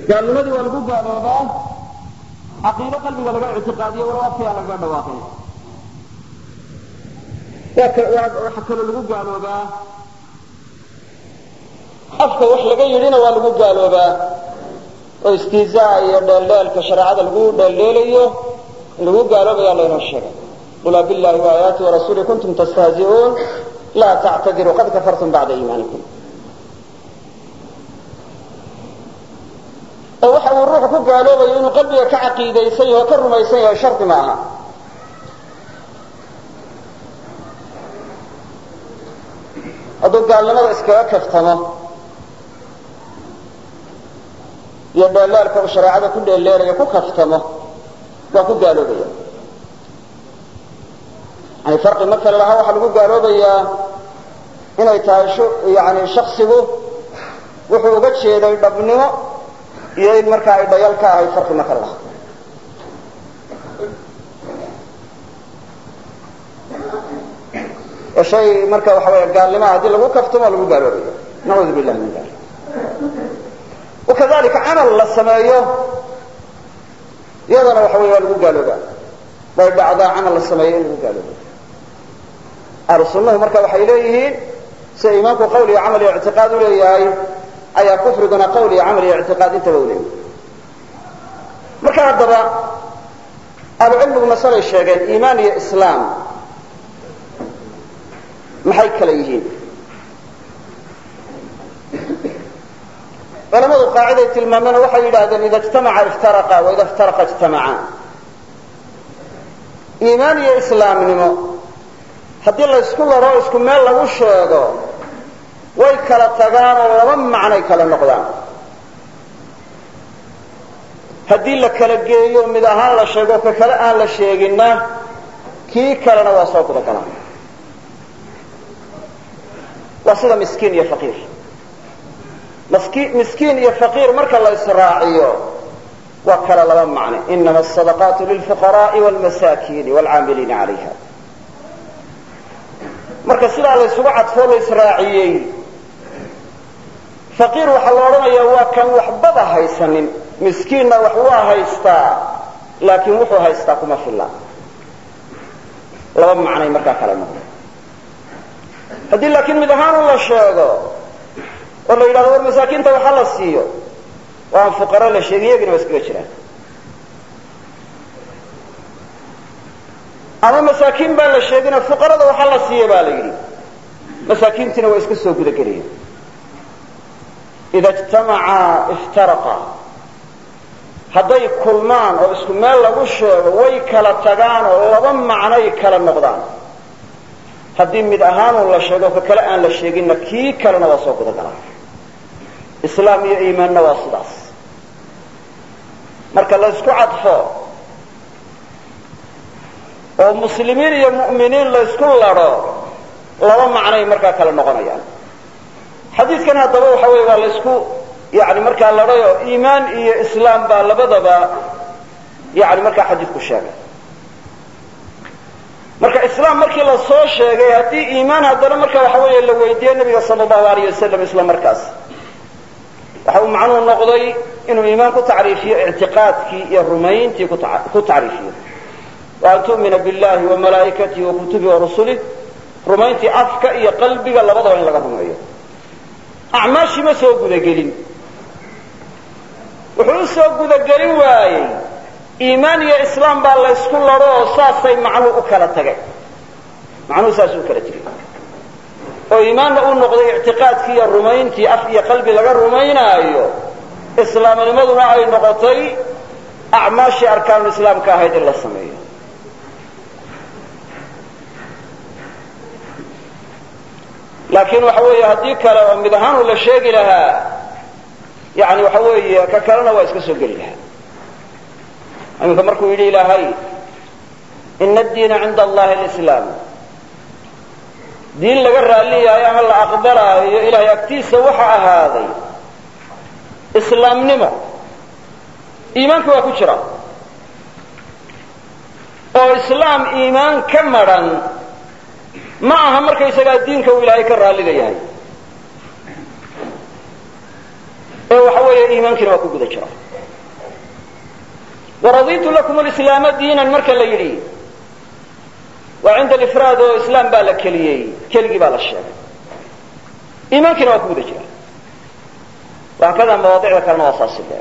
gaalnimadii waa lagu gaaloobaa caqiido qalbiga laga ictiqaadiyo walow afkiyaa lagaga dhawaaqay waxaa kaloo lagu gaaloobaa afka wax laga yidhina waa lagu gaaloobaa oo istihzaa iyo dheeldheelka shareecada lagu dheeldheelayo in lagu gaaloobaya laynoo sheegay qul abillahi waayaati warasuuli kuntum tastahzi'uun laa tactadiruu qad kafartum bacda iimaanikum oo waxa uu ruuxu ku gaaloobayo inuu qalbiga ka caqiidaysan yaho o ka rumaysan yahay shardi ma aha hadduu gaalnimada iskaga kaftamo iyo dheelaalka uu shareecada ku dheeleelayo ku kaftamo waa ku gaaloobaya yani farqi ma kale lahaa waxaa lagu gaaloobayaa inay tahay yani shaksigu wuxuu uga jeeday dhabnimo iyo in markaa ay dhayal ka ahayd farqi ma kale lahaa oo shay marka waxa weya gaalnimaa haddii lagu kaftamo lagu gaaloobaya nacuudu billahi min dalik wakadalika camal la sameeyo iyadana waxa wey waa lagu gaaloobaa way dhacdaa camal la sameeyo in lagu gaalooba ahlu sunnahu marka waxay leeyihiin sida iimaanku qawl iyo camal iyo ictiqaad u leeyahay ayaa kufriguna qawl iyo camal iyo ictiqaad intaba u leeyahay marka haddaba ahlucilmigu masalay sheegeen iimaan iyo islaam maxay kala yihiin culamadu qaaciday tilmaameen waxay yidhaahdeen ida ijtamaca iftaraqa waida iftaraqa ijtamaca iimaan iyo islaamnimo haddii la ysku laro isku meel lagu sheego way kala tagaan oo laba macnay kala noqdaan haddii la kala geeyo mid ahaan la sheego ka kale aan la sheeginna kii kalena waa soo gudagalaa waa sida miskiin iyo faqiir miskiin iyo faqiir marka la israaciyo waa kala laba macne inama asadaqaatu lilfuqaraai wlmasaakiini wlcaamiliina calayha marka sidaa la ysugu cadfoo la israaciyey faqiir waxaa la odhanayaa waa kan waxbaba haysanin miskiinna wax waa haystaa laakiin wuxuu haystaa kuma filla laba macnay markaa kala noqda haddii laakiin mid ahaan u la sheego oo la yidhahdo war masaakiinta waxa la siiyo oo aan fuqaro la sheegin iyagina waa iskaga jiraan ama masaakiin baan la sheegina fuqarada waxa la siiya baa la yidhi masaakiintiina waa iska soo gudagelaya ida ijtamaca iftaraqa hadday kulmaan oo isku meel lagu sheego way kala tagaan oo laba macnay kala noqdaan haddii mid ahaanun la sheego ka kale aan la sheeginna kii kalena waa soo gudagalaa islaam iyo iimaanna waa sidaas marka la ysku cadfo oo muslimiin iyo mu'miniin la ysku ladho laba macnay markaa kala noqonayaan xadiidkan haddaba waxa weeye waa la ysku yani markaa ladhayo iimaan iyo islaam baa labadaba yani markaa xadiidku sheegay marka islaam markii la soo sheegay haddii iimaan haddana marka waxa weeye la weydiiye nabiga sala allahu alayh wasalam isla markaas waxa uu macnuhu noqday inuu iimaan ku tacriifiyo ictiqaadkii iyo rumayntii ku tacriifiyo wa an tu'mina billahi wa malaa'ikatihi wa kutubihi wa rusulih rumayntii afka iyo qalbiga labadaba in laga rumeeyo acmaashii ma soo gudagelin wuxuu u soo gudagelin waayey iimaan iyo islaam baa la ysku lado oo saasay macnuu u kala tagay macnuhu saasuu u kala tegay oo iimaanna uu noqday ictiqaadkii iyo rumayntii af iyo qalbi laga rumaynaayo islaamnimaduna ay noqotay acmaashii arkaanul islaamka ahayd in la sameeyo laakiin waxa weeye haddii kale oo mid ahaanu la sheegi lahaa yani waxa weeye ka kalena waa iska soo geli lahaa iminka markuu yidhi ilaahay ina addiina cinda allahi alislaam diin laga raalli yahay ama la aqbalaayo ilahay agtiisa waxa ahaaday islaamnimo iimaanka waa ku jira oo islaam iimaan ka madran ma aha markaysagaa diinka uu ilaahay ka raalliga yahay ee waxa weeye weeye iimaankiina waa ku guda jira waraditu lakum alislaama diinan marka la yidhi waa cinda alifraad oo islaam baa la keliyey keligii baa la sheegay iimaankiina waa ku guda jira waakada mawaadicda kalena waa saasi leeg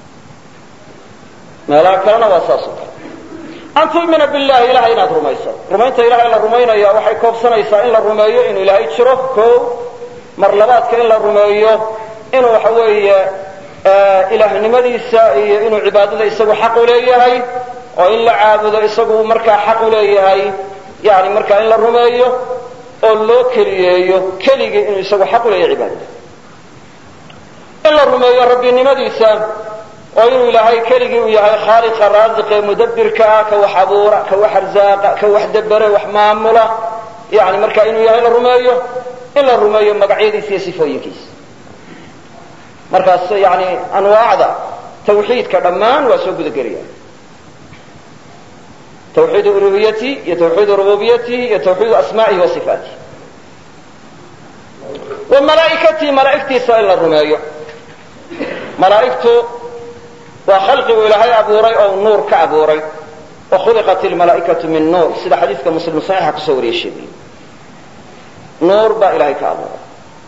meelaha kalena waa saas oo kale an tu'mina billahi ilahay inaad rumayso rumaynta ilahay la rumaynaya waxay koobsanaysaa in la rumeeyo inuu ilaahay jiro ko mar labaadka in la rumeeyo inuu waxa weeye ilaahnimadiisa iyo inuu cibaadada isagu xaq u leeyahay oo in la caabudo isagu markaa xaq u leeyahay yani markaa in la rumeeyo oo loo keliyeeyo keligii inuu isagu xaq u leeyahay cibaadada in la rumeeyo rabbinimadiisa oo inuu ilaahay keligii uu yahay khaaliqa raasiqe mudabbirka ah ka wax abuura ka wax arzaaqa ka wax dabere wax maamula yani marka inuu yahay la rumeeyo in la rumeeyo magacyadiisa iyo sifooyinkiisa markaas yani anwaacda tawxiidka dhammaan waa soo guda gelaya twxiid uluhiyati iyo twxiid rububiyatihi iyo twxiid asma'ihi wa sifaatihi wa malaaikatii malaaigtiisa in la rumeeyo malaaigtu waa khalqigu ilaahay abuuray oo nuur ka abuuray wa khuliqat ilmalaa'ikatu min nuur sida xadiidka muslim saxiixa kusoo wariyay sheegay nuur baa ilahay ka abuuray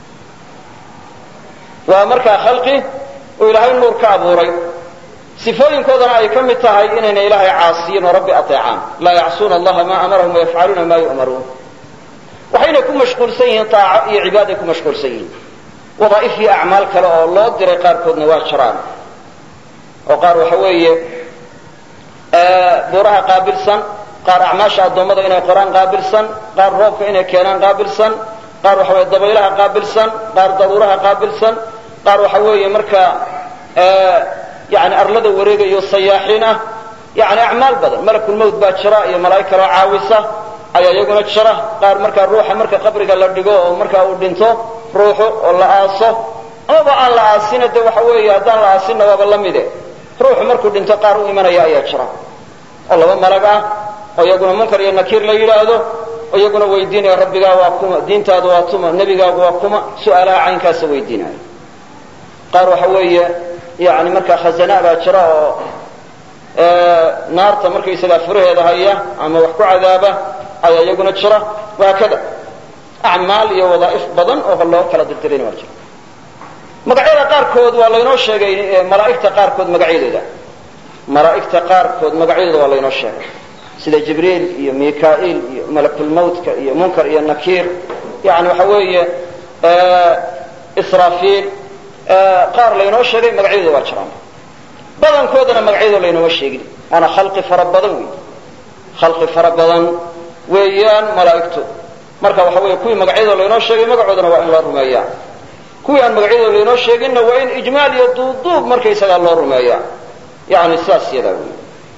waa markaa khalqi uu ilaahay nuur ka abuuray sifooyinkoodana ay ka mid tahay inayna ilaahay caasiyin oo rabbi ateecaan laa yacsuuna allaha maa amarahum wayafcaluuna maa yu'maruun waxayna ku mashquulsan yihiin taaco iyo cibaaday ku mashquulsan yihiin wadaa'if iyo acmaal kale oo loo diray qaarkoodna waa jiraan oo qaar waxa weeye buuraha qaabilsan qaar acmaasha addoommada inay qoraan qaabilsan qaar roobka inay keenaan qaabilsan qaar waxa weye dabaylaha qaabilsan qaar daruuraha qaabilsan qaar waxa weeye markaa yani arlada wareegayo sayaaxiin ah yani acmaal badan malakulmawt baa jira iyo malaa'ig kaloo caawisa ayaa iyaguna jira qaar markaa ruuxa marka qabriga la dhigo oo markaa uu dhinto ruuxu oo la aaso amaba aan la aasina de waxa weeye haddaan la aasinna waaba la mide ruuxu markuu dhinto qaar u imanaya ayaa jira oo laba malag ah oo iyaguna munkar iyo nakiir la yidhaahdo oo iyaguna weydiinaya rabbigaa waa kuma diintaadu waa tuma nebigaagu waa kuma su'aalaha caynkaasa weydiinaya qaar waxa weeye yani markaa khazana baa jira oo naarta markaysagaa furaheeda haya ama wax ku cadaaba ayaa iyaguna jira wahaakada acmaal iyo wadaa'if badan oo loo kala dirdirayna waa jira magacyada qaarkood waa laynoo sheegay malaa'igta qaarkood magacyadooda malaa'igta qaarkood magacyadooda waa laynoo sheegay sida jibriil iyo mika'il iyo malakulmawtka iyo munkar iyo nakiir yani waxa weeye israafiil qaar laynoo sheegay magacyadooda waa jiraan badankoodana magacyadooda laynooma sheegin waana khalqi fara badan wey khalqi fara badan weeyaan malaa'igtu marka waxa weeye kuwii magacyadooda laynoo sheegay magacoodana waa in loo rumeeyaa kuwii aan magacyadooda laynoo sheeginna waa in ijmaal iyo duubduub markaysagaa loo rumeeyaa yani sidaas yadaa wey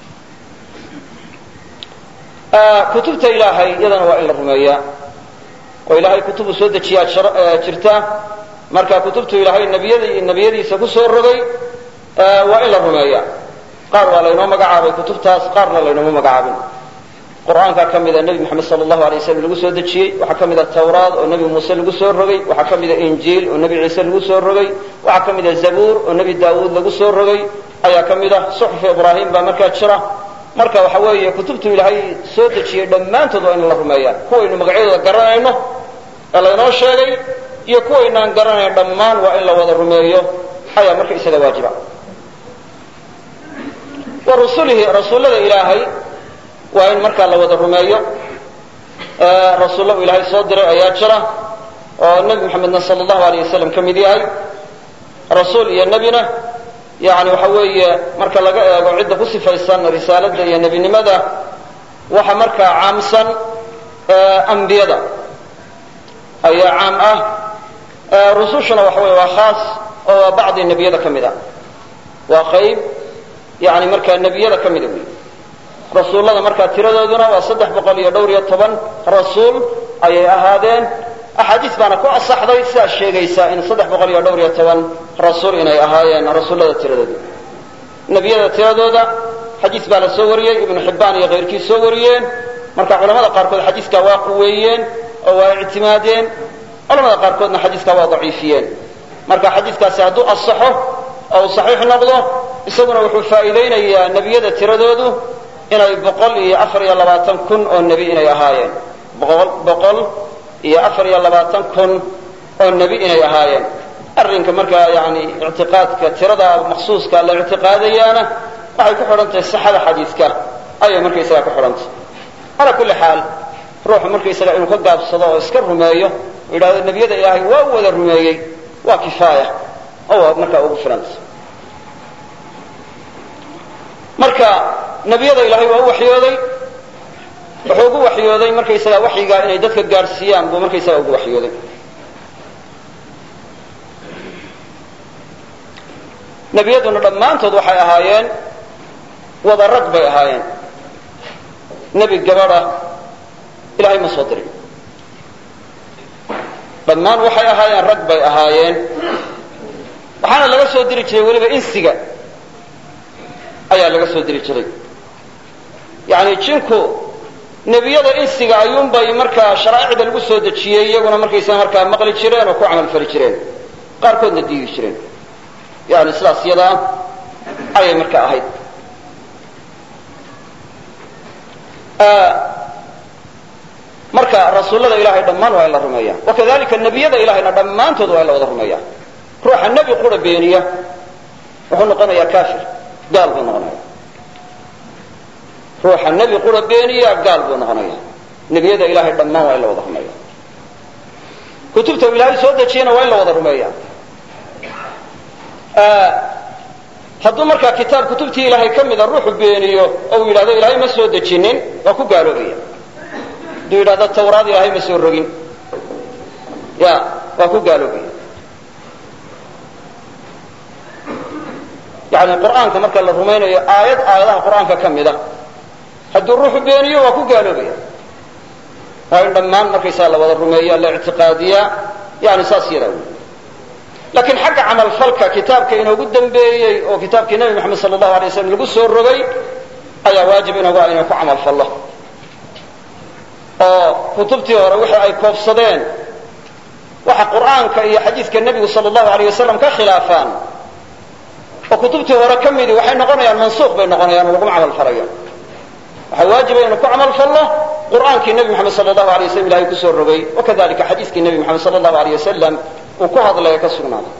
kutubta ilaahay iyadana waa in la rumeeyaa oo ilaahay kutubu soo dejiyaa jirta marka kutubtu ilaahay nabiyada nebiyadiisa ku soo rogay waa in la rumeeya qaar waa laynoo magacaabay kutubtaas qaarna laynooma magacaabin qur'aankaa ka mida nebi moxamed sala allahu alay waslam lagu soo dejiyey waxaa ka mida tawraad oo nebi muuse lagu soo rogay waxaa ka mida injiil oo nebi ciise lagu soo rogay waxaa ka mida zabuur oo nebi daawuud lagu soo rogay ayaa ka mid ah suxufi ibraahim baa markaa jira marka waxa weeye kutubtu ilaahay soo dejiyey dhammaantood waa in la rumeeya kuwaynu magacyadooda garanayno ee laynoo sheegay iyo kuwaynaan garanayn dhammaan waa in la wada rumeeyo ayaa marka isaga waajiba wa rusulihi rasuullada ilaahay waa in markaa la wada rumeeyo rasuulla uu ilaahay soo diray ayaa jira oo nebi moxamedna sala allahu alayh wasalam ka mid yahay rasuul iyo nebina yani waxa weeye marka laga eego cidda ku sifaysan risaalada iyo nebinimada waxa markaa caamsan ambiyada ayaa caam ah rusushuna waxa weye waa khaas oo waa bacdi nebiyada ka mid a waa qayb yani markaa nebiyada ka mida wey rasuullada markaa tiradooduna waa saddex boqol iyo dhowr iyo toban rasuul ayay ahaadeen axaadiis baana ku asaxday sidaas sheegaysa in saddex boqol iyo dhowr iyo toban rasuul inay ahaayeen rasuullada tiradooda nebiyada tiradooda xadiis baa la soo wariyey ibnu xibbaan iyo kayrkii soo wariyeen marka culamada qaarkood xadiiskaa waa quweeyeen oo waa ictimaadeen culamada qaarkoodna xadiiskaa waa daciifiyeen marka xadiiskaasi hadduu asaxo oo uu saxiix noqdo isaguna wuxuu faa'iidaynayaa nebiyada tiradoodu inay boqol iyo afar iyo labaatan kun oo nebi inay ahaayeen boqol iyo afar iyo labaatan kun oo nebi inay ahaayeen arrinka markaa yani ictiqaadka tirada maqsuuska la ictiqaadayaana waxay ku xidhan tahay sixada xadiidka ayay markaysaga ku xidhan tahay calaa kulli xaal ruuxu markaysaga inuu ka gaabsado oo iska rumeeyo oo yidhahdo nebiyada ilaahay waa u wada rumeeyey waa kifaaya oo markaa ugu filantay marka nebiyada ilaahay waa u waxyooday wuxuu ugu waxyooday markaysaga waxyigaa inay dadka gaadhsiiyaan buu markaysaga ugu waxyooday nebiyaduna dhammaantood waxay ahaayeen wada rag bay ahaayeen nebi gabadha ilahay ma soo dirin dhammaan waxay ahaayeen rag bay ahaayeen waxaana laga soo diri jiray weliba insiga ayaa laga soo diri jiray yani jinku nebiyada insiga ayuunbay markaa sharaa'icda lagu soo dejiyey iyaguna markaysa markaa maqli jireen oo ku camal fali jireen qaarkoodna diidi jireen yani sidaas yadaa ayay marka ahayd marka rasuullada ilahay dhammaan waa in la rumeeya wakadalika nebiyada ilahayna dhammaantood waa in la wada rumeeya ruuxa nebi qura beeniya wuxuu noqonayaa kafir gaal buu noqonaya ruuxa nebi qura beeniya gaal buu noqonaya nebiyada ilahay dhammaan waa in la wada rumeeya kutubta ilaahay soo dejiyana waa in la wada rumeeya hadduu markaa kitaab kutubtii ilaahay ka mida ruuxu beeniyo oo uu yidhahdo ilaahay ma soo dejinin waa ku gaaloobaya hadduu yidhahdo tawraad ilaahay ma soo rogin ya waa ku gaaloobaya yani qur'aanka marka la rumaynayo aayad aayadaha qur'aanka ka mida hadduu ruuxu beeniyo waa ku gaaloobaya waa in dhammaan markaysaa la wada rumeeya la ictiqaadiyaa yani saas yadaa wey laakiin xagga camalfalka kitaabka inoogu dambeeyey oo kitaabkii nebi moxamed sala allahu alay waslam lagu soo rogay ayaa waajib inoogu ah inaan ku camalfallo oo kutubtii hore wixii ay koobsadeen waxa qur'aanka iyo xadiidka nebigu sala allahu alay wasalam ka khilaafaan oo kutubtii hore ka midii waxay noqonayaan mansuuq bay noqonayaan oo laguma camalfalayo waxaa waajiba inuu ku camalfallo qur'aankii nebi moxamed sala allahu alay waslam ilahay kusoo rogay wakadalika xadiiskii nebi moxamed sala allahu alay wasalam uu ku hadlaya ka sugnaaday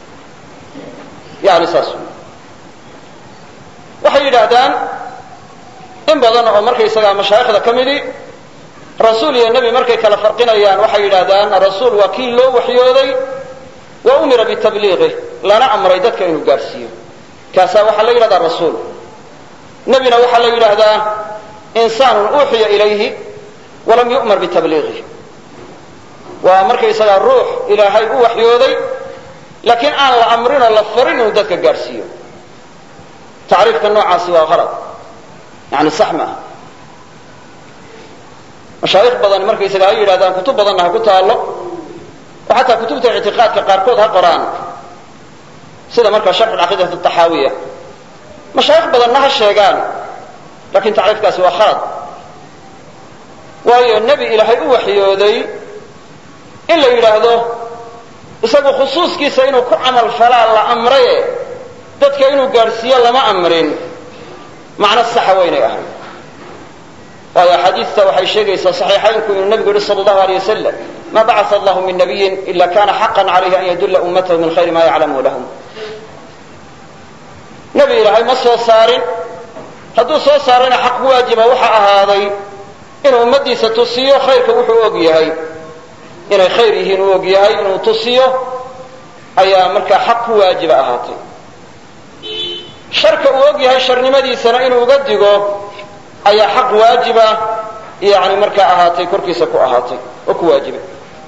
yani saas waxay yidhaahdaan in badan oo markaysagaa mashaayikhda ka midii rasuul iyo nebi markay kala farqinayaan waxay yidhahdaan rasuul waa kii loo waxyooday wa umira bitabliiqih lana amray dadka inuu gaadhsiiyo kaasaa waxaa la yidhahdaa rasuul nebina waxaa la yidhaahdaa insaanun uuxiya ilayhi walam yu'mar bitabliiqih waa markaysagaa ruux ilaahay u waxyooday laakiin aan la amrinoo la farin inuu dadka gaadhsiiyo tacriifka noocaasi waa qalad yani sax maaha mashaayikh badan markaysaga ay yidhahdaan kutub badanna ha ku taallo oo xataa kutubta ictiqaadka qaarkood ha qoraan sida markaa sharxu caqiidat taxaawiya mashaayikh badanna ha sheegaan lakin tacriifkaasi waa khalad waayo nebi ilaahay u waxyooday in la yidhaahdo isagu khusuuskiisa inuu ku camal falaa la amraye dadka inuu gaadhsiiyo lama amrin macno saxa waynay ahayd waayo axaadiista waxay sheegaysaa saxiixaynku inuu nebigu yihi sala allahu alay wasalam ma bacaa allahu min nabiyin ila kana xaqan calayhi an yadulla ummatahu min khayri ma yaclamu lahum nebi ilaahay ma soo saarin hadduu soo saarayna xaq waajiba waxa ahaaday inuu ummaddiisa tusiyo khayrka wuxuu og yahay inay khayr yihiin uu og yahay inuu tusiyo ayaa markaa xaq ku waajiba ahaatay sharka uu og yahay sharnimadiisana inuu uga digo ayaa xaq waajiba yani markaa ahaatay korkiisa ku ahaatay oo ku waajibay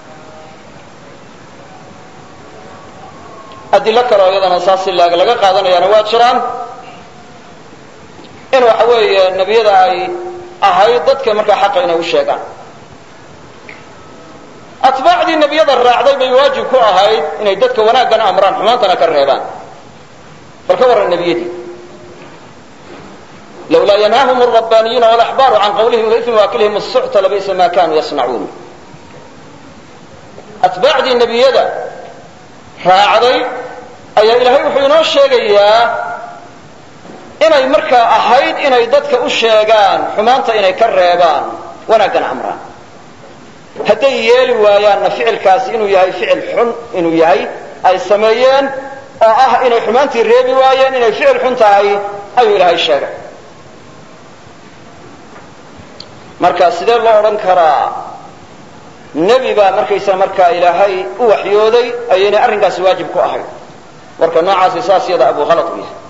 adilo kale oo iyadana saas si laag laga qaadanayaana waa jiraan in waxa weeye nebiyada ay ahayd dadka markaa xaqa inay u sheegaan atbaacdii nebiyada raacday bay waajib ku ahayd inay dadka wanaaggana amraan xumaantana ka reebaan bal ka warran nebiyadii lawlaa yanhaahum alrabbaaniyuuna walaxbaaru can qawlihim waifmi waakilihim asucta labi'sa ma kanuu yasnacuun atbaacdii nebiyada raacday ayaa ilaahay wuxuu inoo sheegayaa inay markaa ahayd inay dadka u sheegaan xumaanta inay ka reebaan wanaaggan amraan hadday yeeli waayaanna ficilkaasi inuu yahay ficil xun inuu yahay ay sameeyeen oo ah inay xumaantii reebi waayeen inay ficil xun tahay ayuu ilaahay sheegay marka sidee loo odhan karaa nebi baa markaysa markaa ilaahay u waxyooday ayaynay arrinkaasi waajib ku ahayd warka noocaasi saas yada abu halad u yahay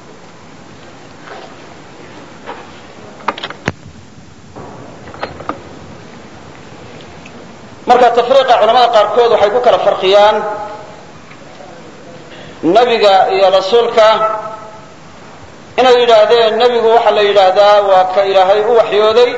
marka tafriiqa culamada qaarkood waxay ku kala farqiyaan nebiga iyo rasuulka inay yidhaahdeen nebigu waxaa la yidhaahdaa waa ka ilaahay u waxyooday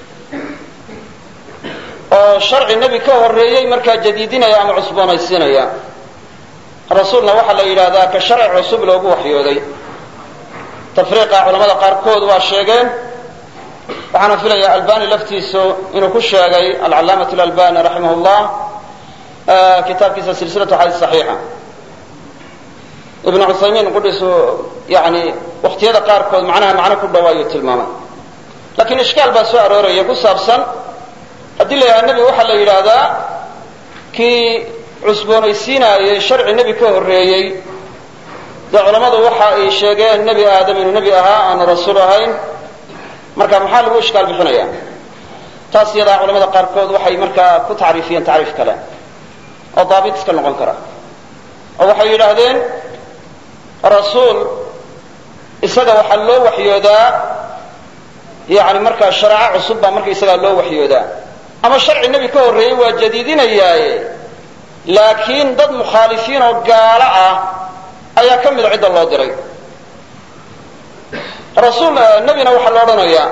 oo sharci nebi ka horreeyey markaa jadiidinaya ama cusboonaysiinaya rasuulna waxaa la yidhaahdaa ka sharci cusub loogu waxyooday tafriiqa culamada qaarkood waa sheegeen waxaana filaya albani laftiisu inuu ku sheegay alcalaamat albani raximah llah kitaabkiisa silsilatu xadiis saxiixa ibnu cuthaymiin qudhiisu yani waktiyada qaarkood macnaha macno ku dhow ayuu tilmaamay lakiin ishkaal baa soo arooraya ku saabsan haddii la yidhaha nebi waxaa la yidhaahdaa kii cusboonaysiinaayey sharci nebi ka horreeyey dee culammadu waxa ay sheegeen nebi aadam inuu nebi ahaa aanu rasuul ahayn marka maxaa lagu ishkaal bixinaya taas iyadaa culamada qaarkood waxay markaa ku tacriifiyeen tacriif kale oo daabit iska noqon kara oo waxay yidhaahdeen rasuul isaga waxaa loo waxyoodaa yani markaa shareeco cusub baa marka isagaa loo waxyoodaa ama sharci nebi ka horreeyey waa jadiidinayaaye laakiin dad mukhaalifiin oo gaalo ah ayaa ka mida cidda loo diray rasuul nebina waxaa la odhanayaa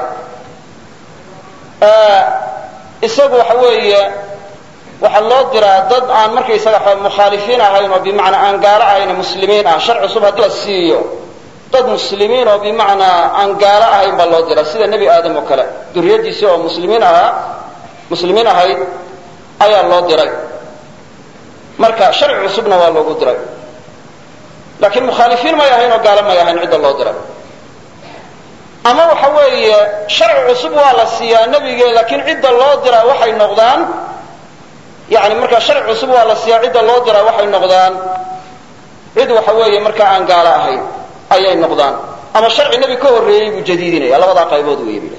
isagu waxa weeye waxaa loo diraa dad aan markaysaga mukhaalifiin ahayn oo bimacnaa aan gaalo ahayn muslimiin ah shar cusub haddii la siiyo dad muslimiin oo bimacnaa aan gaalo ahayn baa loo diraa sida nebi aadam oo kale duriyadiisii oo muslimiin ahaa muslimiin ahayd ayaa loo diray marka sharci cusubna waa loogu diray laakiin mukhaalifiin may ahayn oo gaalo may ahayn cidda loo diray ama waxa weeye sharci cusub waa la siiyaa nebige laakiin cidda loo diraa waxay noqdaan yani markaa sharci cusub waa la siiyaa cidda loo diraa waxay noqdaan cid waxa weeye markaa aan gaalo ahayn ayay noqdaan ama sharci nebi ka horreeyey buu jadiidinaya labadaa qaybood weeye bil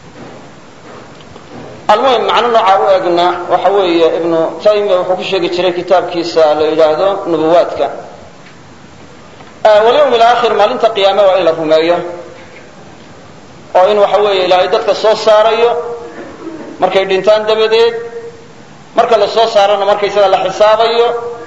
almuhim macno noocaa u egna waxa weeye ibnu taymiya wuxuu ku sheegi jiray kitaabkiisa la yidhaahdo nubuwaadka walyawm alaakhir maalinta qiyaame waa in la rumeeyo oo in waxa weeye ilaahay dadka soo saarayo markay dhintaan dabadeed marka la soo saarana markaysaga la xisaabayo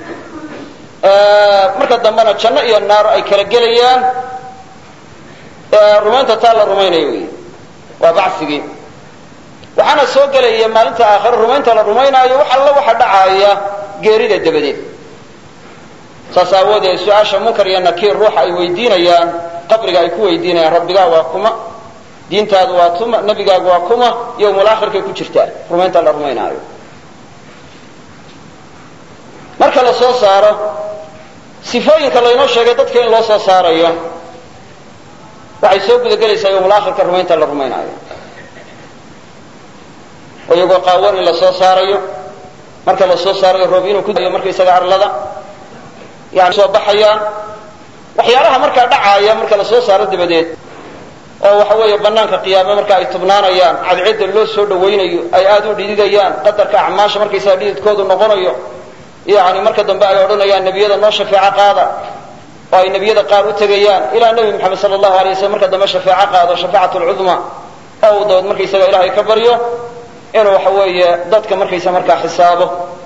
marka dambena janno iyo naar ay kala gelayaan rumaynta taa la rumaynayo wey waa bacigii waxaana soo gelaya maalinta aakhire rumaynta la rumaynaayo wax alla waxa dhacaaya geerida dabadeed saas aawoodee su-aasha munkar iyo nakiir ruuxa ay weydiinayaan qabriga ay ku weydiinayaan rabbigaa waa kuma diintaadu waa tuma nebigaagu waa kuma yowmul aakhirkay ku jirtaa rumaynta la rumaynaayo marka la soo saaro sifooyinka laynoo sheegay dadka in loo soo saarayo waxay soo gudagelaysaa yowmul aakhirka rumaynta la rumaynaayo oo iyagoo qaawan in la soo saarayo marka la soo saarayo roob inuu ku dayo markaysaga arlada yani soo baxayaan waxyaalaha markaa dhacaaya marka la soo saaro dabadeed oo waxa weeye banaanka qiyaame marka ay tubnaanayaan cadceedda loo soo dhawaynayo ay aada u dhididayaan qadarka acmaasha markaysaga dhididkoodu noqonayo yani marka dambe ay odhanayaan nebiyada noo shafeeco qaada oo ay nebiyada qaar u tegayaan ilaa nebi moxamed sala allahu alay waslm marka dambe shafeeco qaado shafaacat lcudma oo uu dabad markaysaga ilaahay ka baryo inuu waxa weeye dadka markaysa markaa xisaabo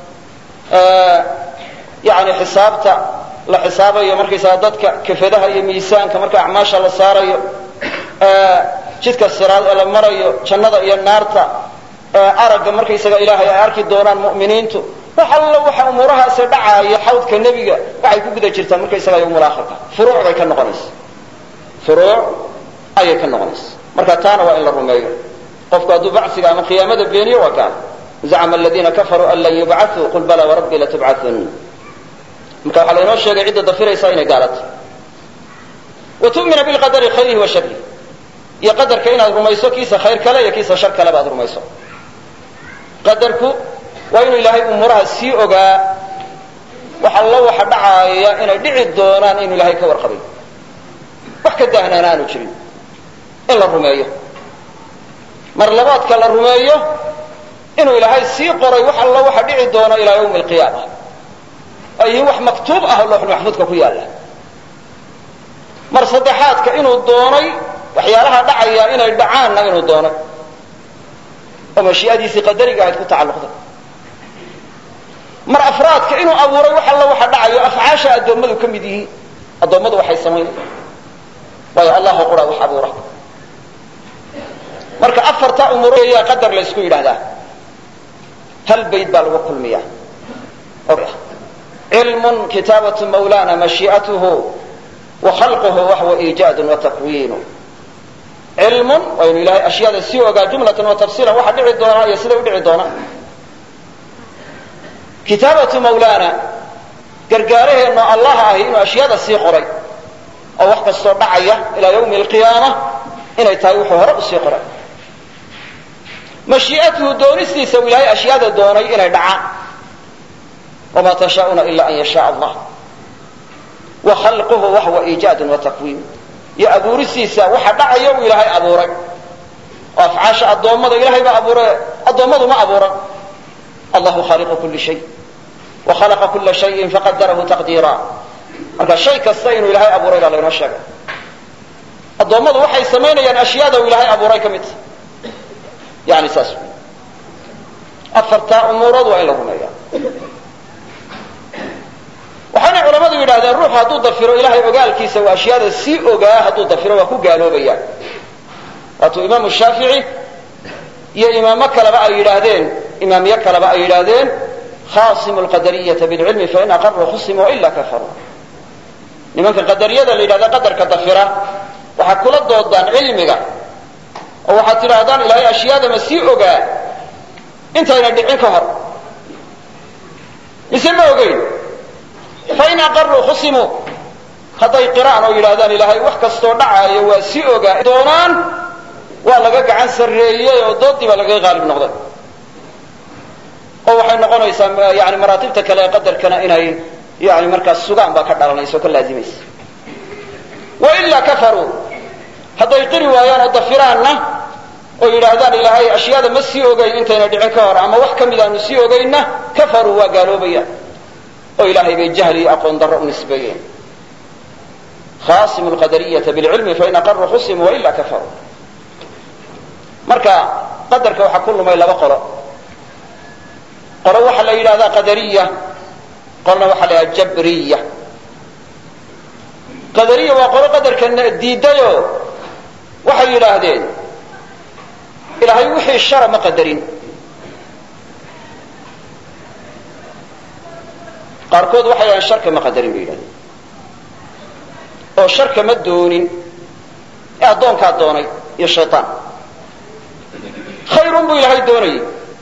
yani xisaabta la xisaabayo markaysaga dadka kafadaha iyo miisaanka marka acmaasha la saarayo jidka siraad ee la marayo jannada iyo naarta aragga markaysaga ilaahay ay arki doonaan mu'miniintu wax allo waxa umuurahaasi dhacaaya xawdka nebiga waxay ku guda jirtaan markaysaga yowmul aakhirka furuuc bay ka noqonaysa furuuc ayay ka noqonaysa marka taana waa in la rumeeyo qofku hadduu bacsiga ama qiyaamada beeniyo waa gaal zacma aladiina kafaruu an lan yubcaثuu qul bala warabbii latubcaثun marka waxaa laynoo sheegay cidda dafiraysa inay gaalato wa tu'mina bilqadari khayrihi wa sharrihi iyo qadarka inaad rumayso kiisa khayr kale iyo kiisa shar kaleba aad rumayso qadarku waa inuu ilaahay umuuraha sii ogaa wax allo waxa dhacaaya inay dhici doonaan inuu ilaahay ka warqabay wax ka dahnaana aanu jirin in la rumeeyo mar labaadka la rumeeyo inuu ilaahay sii qoray wax allo waxa dhici doona ilaa yawmi alqiyaama ay yihiin wax maktuub ah oo looxul maxfuudka ku yaalla mar saddexaadka inuu doonay waxyaalaha dhacaya inay dhacaanna inuu doonay oo mashii'adiisii qadariga ahayd ku tacalluqday mar afraadka inuu abuuray wax alla waxa dhacayo afcaasha addoommadu ka mid yihiin addoommadu waxay samaynayaan waayo allahu qura wax abuura marka afarta umuroyaa qadar la ysku yidhaahdaa hal bayd baa lagu kulmiya cilmun kitaabatu mawlana mashii'atuhu wa khalquhu waxwa iijaadun wa takwiinu cilmun waa inu ilahay ashyaada sii ogaa jumlatan wa tafsiilan waxa dhici doonaa iyo siday u dhici doonaa kitaabatu mawlana gargaaraheenno allah ahi inuu ashyaada sii qoray oo wax kastoo dhacaya ilaa yawmi alqiyaama inay tahay wuxuu hore usii qoray mashii'atuhu doonistiisa uu ilaahay ashyaada doonay inay dhacaan wamaa tashaa'una ila an yashaa allah wa khalquhu waxwa iijaadun wa takwiin iyo abuuristiisa waxa dhacaya uu ilaahay abuuray oo afcaasha addoommada ilahay baa abuure addoommadu ma abuuran allahu khaliqu kuli shay wa khalaqa kula shayin faqadarahu taqdiira marka shay kasta inuu ilaahay abuuray baa laynoo sheegay addoommadu waxay samaynayaan ashyaada uu ilaahay abuuray ka mid ta yani saas afartaa umuurood waa in la rumeeya waxaanay culamadu yidhahdeen ruuxu hadduu dafiro ilahay ogaalkiisa waa ashyaada sii ogaa hadduu dafiro waa ku gaaloobaya waatuu imaamu shaafici iyo imaamo kaleba ay yidhaahdeen imaamyo kaleba ay yidhaahdeen khasimu lqadariyata bilcilmi fain aqaruu khusimu waila kafaruu nimanka qadariyada la yidhahda qadarka dafira waxaad kula doodaan cilmiga oo waxaad tidhaahdaan ilaahay ashyaada ma sii ogaa intayna dhicin ka hor mise ma ogeyn fain aqaruu khusimuu hadday qiraan oo yidhahdaan ilaahay wax kastoo dhacaayo waa sii ogaa doonaan waa laga gacan sarreeyey oo doodii baa lagaga qaalib noqday oo waxay noqonaysaa yani maraatibta kale ee qadarkana inay yani markaas sugaan baa ka dhalanaysa oo ka laazimaysa wailaa kafaruu hadday qiri waayaan oo dafiraanna oo yidhaahdaan ilaahay ashyaada ma sii ogeyn intayna dhicin ka hor ama wax ka mid aanu sii ogeynna kafaruu waa gaaloobayaan oo ilaahay bay jahli iyo aqoon darro u nisbeeyeen khasimu lqadariyata bilcilmi fain aqaruu khusimu waila kafaruu marka qadarka waxaa ku lumay laba qolo qolo waxaa la yidhahdaa qadariya qolna waxaa la yidhahda jabriya qadariya waa qolo qadarka diidayo waxay yidhaahdeen ilaahay wixii shara ma qadarin qaarkood waxay yidhahdeen sharka ma qadarin bay yidhahdeen oo sharka ma doonin ee addoonkaa doonay iyo shaytaan khayrun buu ilaahay doonayay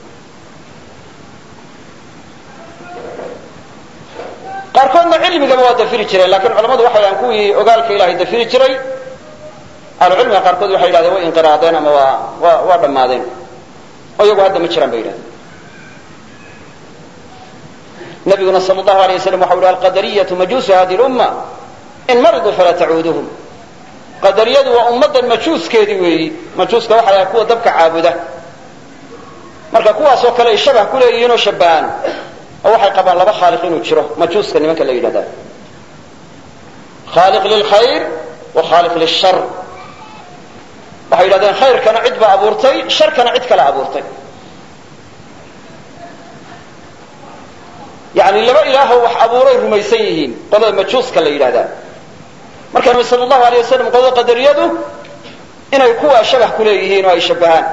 qaarkoodna cilmigaba waa dafiri jireen lakin culamadu waxay dhahaan kuwii ogaalka ilahay dafiri jiray ahlucilmiga qaarkood waxay yidhahdeen way inqiraadeen ama waa wa waa dhammaadeen oo iyagu hadda ma jiraan bay yidhahdeen nabiguna sal allahu alay waslam waxau yihi alqadariyatu majuusu hadi lumma in mariduu falaa tacuuduhum qadariyadu waa ummaddan majuuskeedii weeyi majuuska waxa la kuwa dabka caabuda marka kuwaasoo kale ay shabah ku leeyihiin oo shabahaan oo waxay qabaan laba khaaliq inuu jiro majuuska nimanka la yidhahda khaaliq lilkhayr wa khaaliq lishar waxay yidhahdeen khayrkana cid baa abuurtay sharkana cid kale abuurtay yani laba ilaahoo wax abuuray rumaysan yihiin qolada majuuska la yidhahdaa marka nabi sal allahu alay wasalam qolada qadariyadu inay kuwaa shabah ku leeyihiin oo ay shabahaan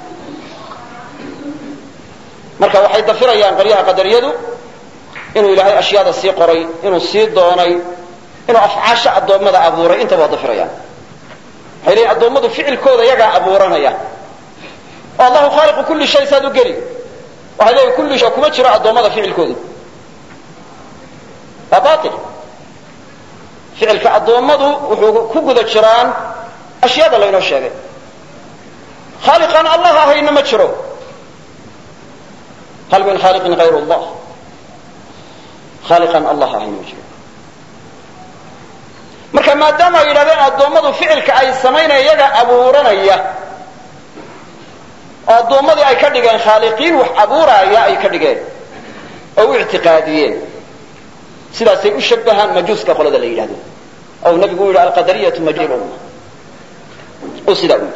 marka waxay dafirayaan qolyaha qadariyadu inuu ilaahay ashyaada sii qoray inuu sii doonay inuu afcaasha addoommada abuuray intaba waa dafirayaan waxay leeyiin addoommadu ficilkooda yagaa abuuranaya oo allahu khaaliqu kulli shay saad u geli waxay leeyiin kulli shay kuma jiro addoommada ficilkoodu waa bail ficilka addoommadu wuxuu ku guda jiraan ashyaada laynoo sheegay khaaliqaan allah ahayna ma jiro hal min khaaliqin hayr allah khaaliqaan allah ahayna ma jiro marka maadaama ay yidhahdeen addoommadu ficilka ay samaynaya iyaga abuuranaya oo addoommadii ay ka dhigeen khaaliqiin wax abuuraaya ay ka dhigeen oo u ictiqaadiyeen sidaasay u shabahaan majuuska qolada la yidhahdo ou nabigu u yidhi alqadariyatu majilumma uu sidaa u yidhi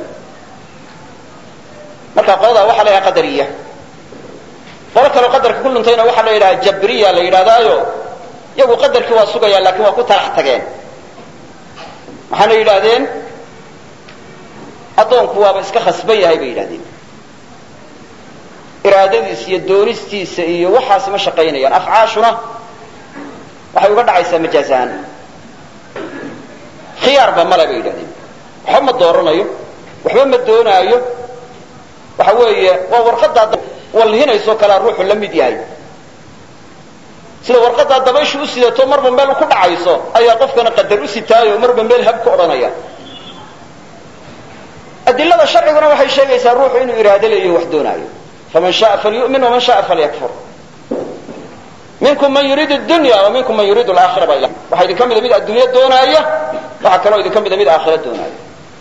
marka qoladaa waxaa la yidhaha qadariya qolo kaleo qadarka ku luntayna waxaa la yidhaha jabriya la yidhahdaayo iyagu qadarkii waa sugayaan lakin waa ku talax tageen waxaana yidhaahdeen addoonku waaba iska khasban yahay bay yidhahdeen iraadadiisa iyo doonistiisa iyo waxaasi ma shaqaynayaan afcaashuna waxay uga dhacaysaa majaazahaan khiyaarba male bay yidhahdeen waxba ma dooranayo waxba ma doonaayo waxa weeye waa warqadaa walhinaysoo kalea ruuxu la mid yahay sida warqadaa dabayshu u sidato marba meel ku dhacayso ayaa qofkana qadar u sitaayo marba meel hab ka odhanaya adilada sharciguna waxay sheegaysaa ruuxu inuu iraado leeyaho wax doonaayo faman shaaa falyu'min waman shaaa falyakfur minkum man yuriidu dunya wa minkum man yuriidu alaakhira baa waxaa idin ka mida mid adduunyo doonaaya waxaa kaloo idin ka mida mid aakhira doonaaya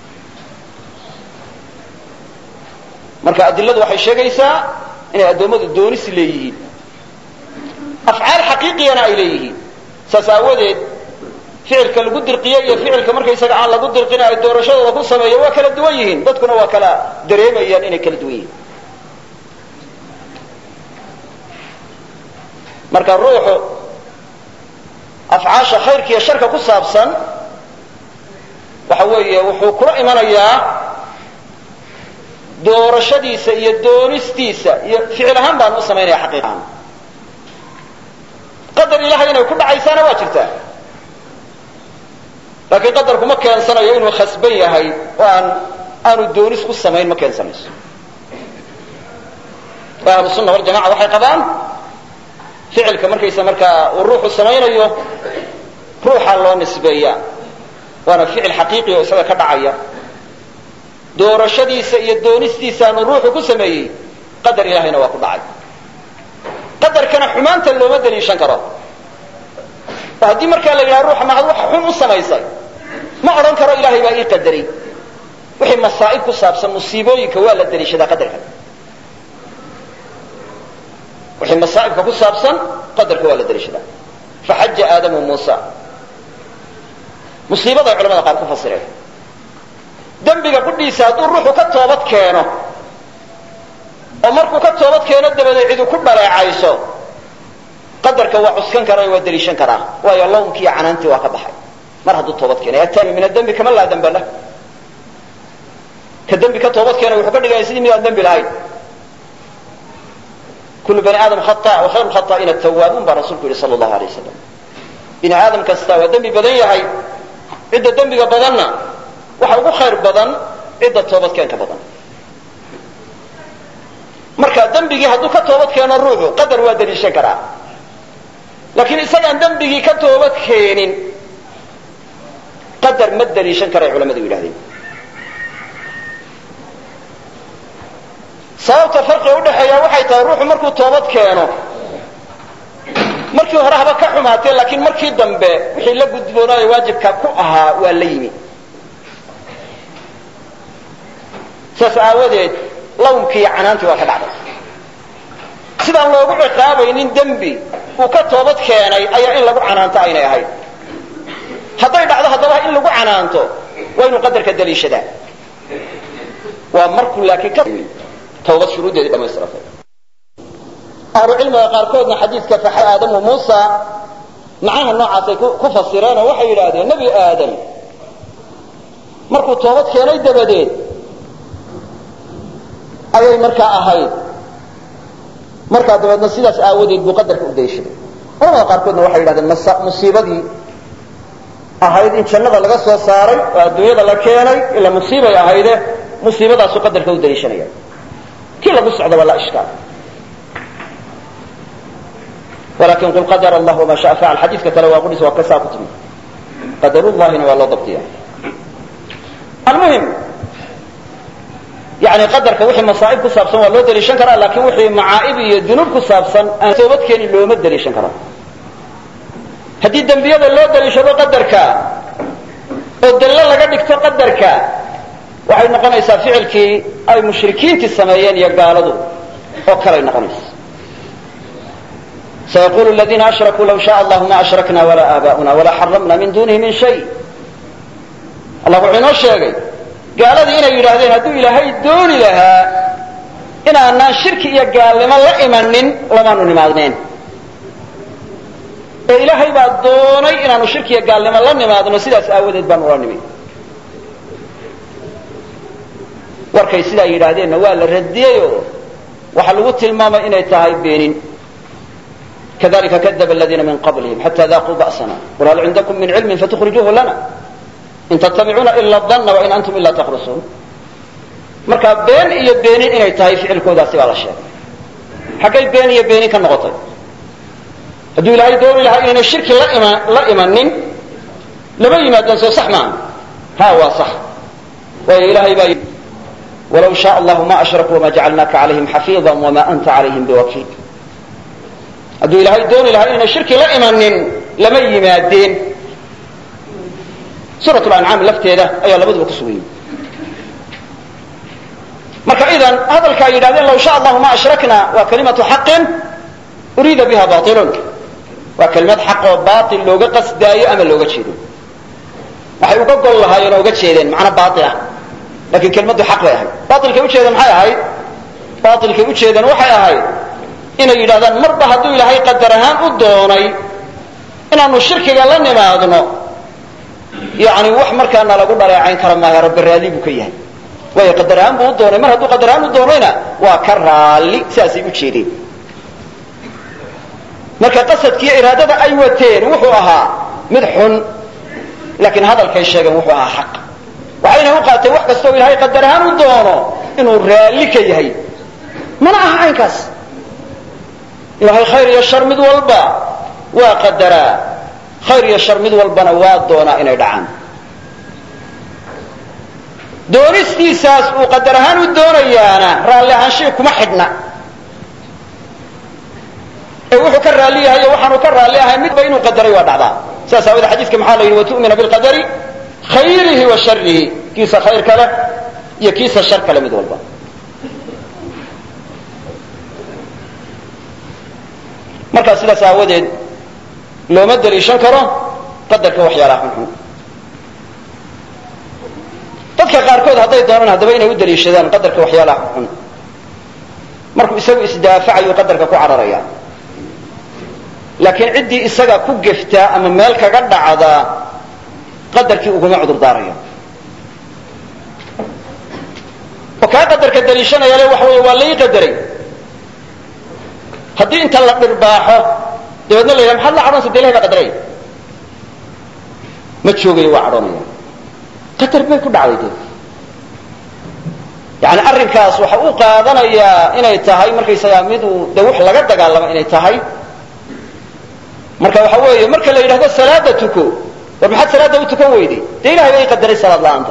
marka adiladu waxay sheegaysaa inay addoommadu doonis leeyihiin afcaal xaqiiqiyana ay leeyihiin saas aawadeed ficilka lagu dirqiye iyo ficilka markaysaga aan lagu dirqin ay doorashadooda ku sameeyo waa kala duwan yihiin dadkuna waa kala dareemayaan inay kala duwan yihiin marka ruuxu afcaasha khayrka iyo sharka ku saabsan waxa weeye wuxuu kula imanayaa doorashadiisa iyo doonistiisa iyo ficil ahaan baan u samaynaya xaqiiqahaan qadar ilahay inay ku dhacaysaana waa jirtaa laakiin qadarku ma keensanayo inuu khasban yahay oo aan aanu doonis ku samayn ma keensanayso ahlu sunna waljamaca waxay qabaan ficilka markaysa markaa uu ruuxu samaynayo ruuxaa loo nisbeeyaa waana ficil xaqiiqi oo isaga ka dhacaya doorashadiisa iyo doonistiisaanu ruuxu ku sameeyey qadar ilahayna waa ku dhacay qadarkana xumaanta looma daliishan karo oo haddii markaa la yidhaha ruuxa maxad wax xun u samaysay ma odhan karo ilaahay baa ii qadaray wixii masaa'ib ku saabsan musiibooyinka waa la daliishadaa qadarka wixii masaa'ibka ku saabsan qadarka waa la daliishadaa faxaja aadamu muusa musiibaday culamada qaar ku fasireen dembiga qudhiisa hadduu ruuxu ka toobad keeno oo markuu ka toobad keeno dabadeed cidu ku dhaleecayso qadarka waa cuskan karaa waa daliishan karaa waayo lawmkiiyo canaantii waa ka baxay mar hadduu toobad keenay ataabi min adembi kama laa damba lah ka dembi ka toobad keenay wuxuu ka dhigaya sidii mid aan dembi lahayn kullu bani aadam khata wa khayru khata'ina tawaabuun baa rasuulku yihi sala allahu alay wasalam bini aadam kasta waa dembi badan yahay cidda dembiga badanna waxa ugu khayr badan cidda toobadkeenka badan marka dembigii hadduu ka toobad keeno ruuxu qadar waa daliishan karaa laakiin isagaan dembigii ka toobad keenin qadar ma daliishan karay culamadu yidhahdeen sababta farqiga udhaxeeya waxay tahay ruuxu markuu toobad keeno markii hore haba ka xumaatee laakiin markii dambe wixii la gudboonaayo waajibka ku ahaa waa la yimi saas aawadeed lawmkii iyo canaantii waa ka dhacday sidaan loogu ciqaabaynin dembi uu ka toobad keenay ayaa in lagu canaanto aynay ahayd hadday dhacdo haddaba in lagu canaanto waa inuu qadarka daliishadaa waa markuu laakiin ka tawbad shuruuddeedii dhamaystiratay ahlu cilmiga qaarkoodna xadiidka faxa aadamu muusa macnaha noocaasay ku fasireen oo waxay yidhaahdeen nebi aadam markuu toobad keenay dabadeed ayay markaa ahayd markaa dabeedna sidaas aawadeed buu qadarka u dayshaday culamada qaarkoodna waxay yidhahdeen musiibadii ahayd in jannada laga soo saaray oo adduunyada la keenay ila musiibay ahayde musiibadaasuu qadarka u daliishanaya kii lagu socda waa la ishkaal walakin qul qadar allah wama shaء facal xadiidka kale waa qudhis waa kasaa ku timi qadarullahina waa loo dabdiya almuhim yani qadarka wixii masaa'ib ku saabsan waa loo daliishan karaa laakin wixii macaa'ib iyo dunuub ku saabsan aan toobadkeeni looma daliishan karo haddii dembiyada loo daliishado qadarka oo dallo laga dhigto qadarka waxay noqonaysaa ficilkii ay mushrikiintii sameeyeen iyo gaaladu oo kalay noqonaysa sayaqulu ladiina ashrakuu law shaء allahu ma ashrakna walaa aabaؤuna walaa xaramna min dunihi min shay allah wuxuu inoo sheegay gaaladii inay yidhaahdeen hadduu ilaahay dooni lahaa inaanaan shirki iyo gaalnimo la imanin lamaanu nimaadneen ee ilaahay baa doonay inaanu shirki iyo gaalnimo la nimaadno sidaas aawadeed baanu ula nimi warkay sidaa yidhaahdeenna waa la radiyeyoo waxaa lagu tilmaamay inay tahay beenin kadalika kadaba aladiina min qablihim xata daaquu ba'sana qul hal cindakum min cilmin fatukhrijuuhu lana in tattabicuuna ila danna wain antum ila takhrusuun marka been iyo beenin inay tahay ficilkoodaasi baa la sheegay xaggay been iyo beenin ka noqotay hadduu ilaahay dooni lahaa inayna shirki la imanin lama yimaadaan soo sax maaha ha waa sax waayo ilaahay baa walaw shaء allahu ma ashrakuu wama jacalnaaka calayhim xafiida wama anta calayhim biwakiil hadduu ilaahay dooni lahaa inayna shirki la imanin lama yimaadeen suurat lancaam lafteeda ayaa labaduba ku sugan yihi marka idan hadalka ay yidhahdeen law sha allahu ma ashrakna waa kalimatu xaqin uriida biha bailun waa kelimad xaq oo bail looga qasdaayo ama looga jeedo waxay uga gol lahaayeen oo uga jeedeen macna bail ah lakin kelimadu xaq bay ahayd bailkay ujeedeen maxay ahayd bailkay ujeedeen waxay ahayd inay yidhahdaan marba hadduu ilaahay qadar ahaan u doonay inaanu shirkiga la nimaadno yani wax markaana lagu dhaleecayn kara maayo rabbi raalli buu ka yahay waayo qadar ahaan buu u doonay mar hadduu qadar ahaan u doonayna waa ka raalli sidaasay u jeedeen marka qasadkiiyo iraadada ay wateen wuxuu ahaa mid xun laakiin hadalkay sheegeen wuxuu ahaa xaq waxayna u qaateen wax kasta oo ilaahay qadar ahaan u doono inuu raalli ka yahay mana aha caynkaas ilaahay khayr iyo shar mid walba waa qadaraa khayr iyo shar mid walbana waa doonaa inay dhacaan doonistiisaas uu qadar ahaan u doonayaana raalli ahaanshii kuma xidhna ee wuxuu ka raalli yahay o waxaanu ka raalli ahay midba inuu qadaray waa dhacdaa saas aawadee xadiiska maxaa la yidhi watu'mina bilqadari khayrihi wa sharihi kiisa khayr kale iyo kiisa shar kale mid walba markaa sidaas aawadeed looma daliishan karo qadarka waxyaalaha xunxun dadka qaarkood hadday doonaan haddaba inay u daliishadaan qadarka waxyaalaha xunxun markuu isagu isdaafacayu qadarka ku cararaya laakiin ciddii isaga ku geftaa ama meel kaga dhacdaa qadarkii uguma cudur daarayo oo kaa qadarka daliishanaya le waxa wey waa lai qadaray haddii inta la dhirbaaxo dabeedna la yidhaha maxaad la cadhonaysa de ilahay baa qadaray ma joogayo waa cadhonaya qadar bay ku dhacday de yani arrinkaas waxa uu qaadanayaa inay tahay markaysagaa miduu de wax laga dagaalamo inay tahay marka waxa weeye marka la yidhahdo salaada tuko war maxaad salaada u tukan weyday dee ilahay bay qadaray salaad la-aanta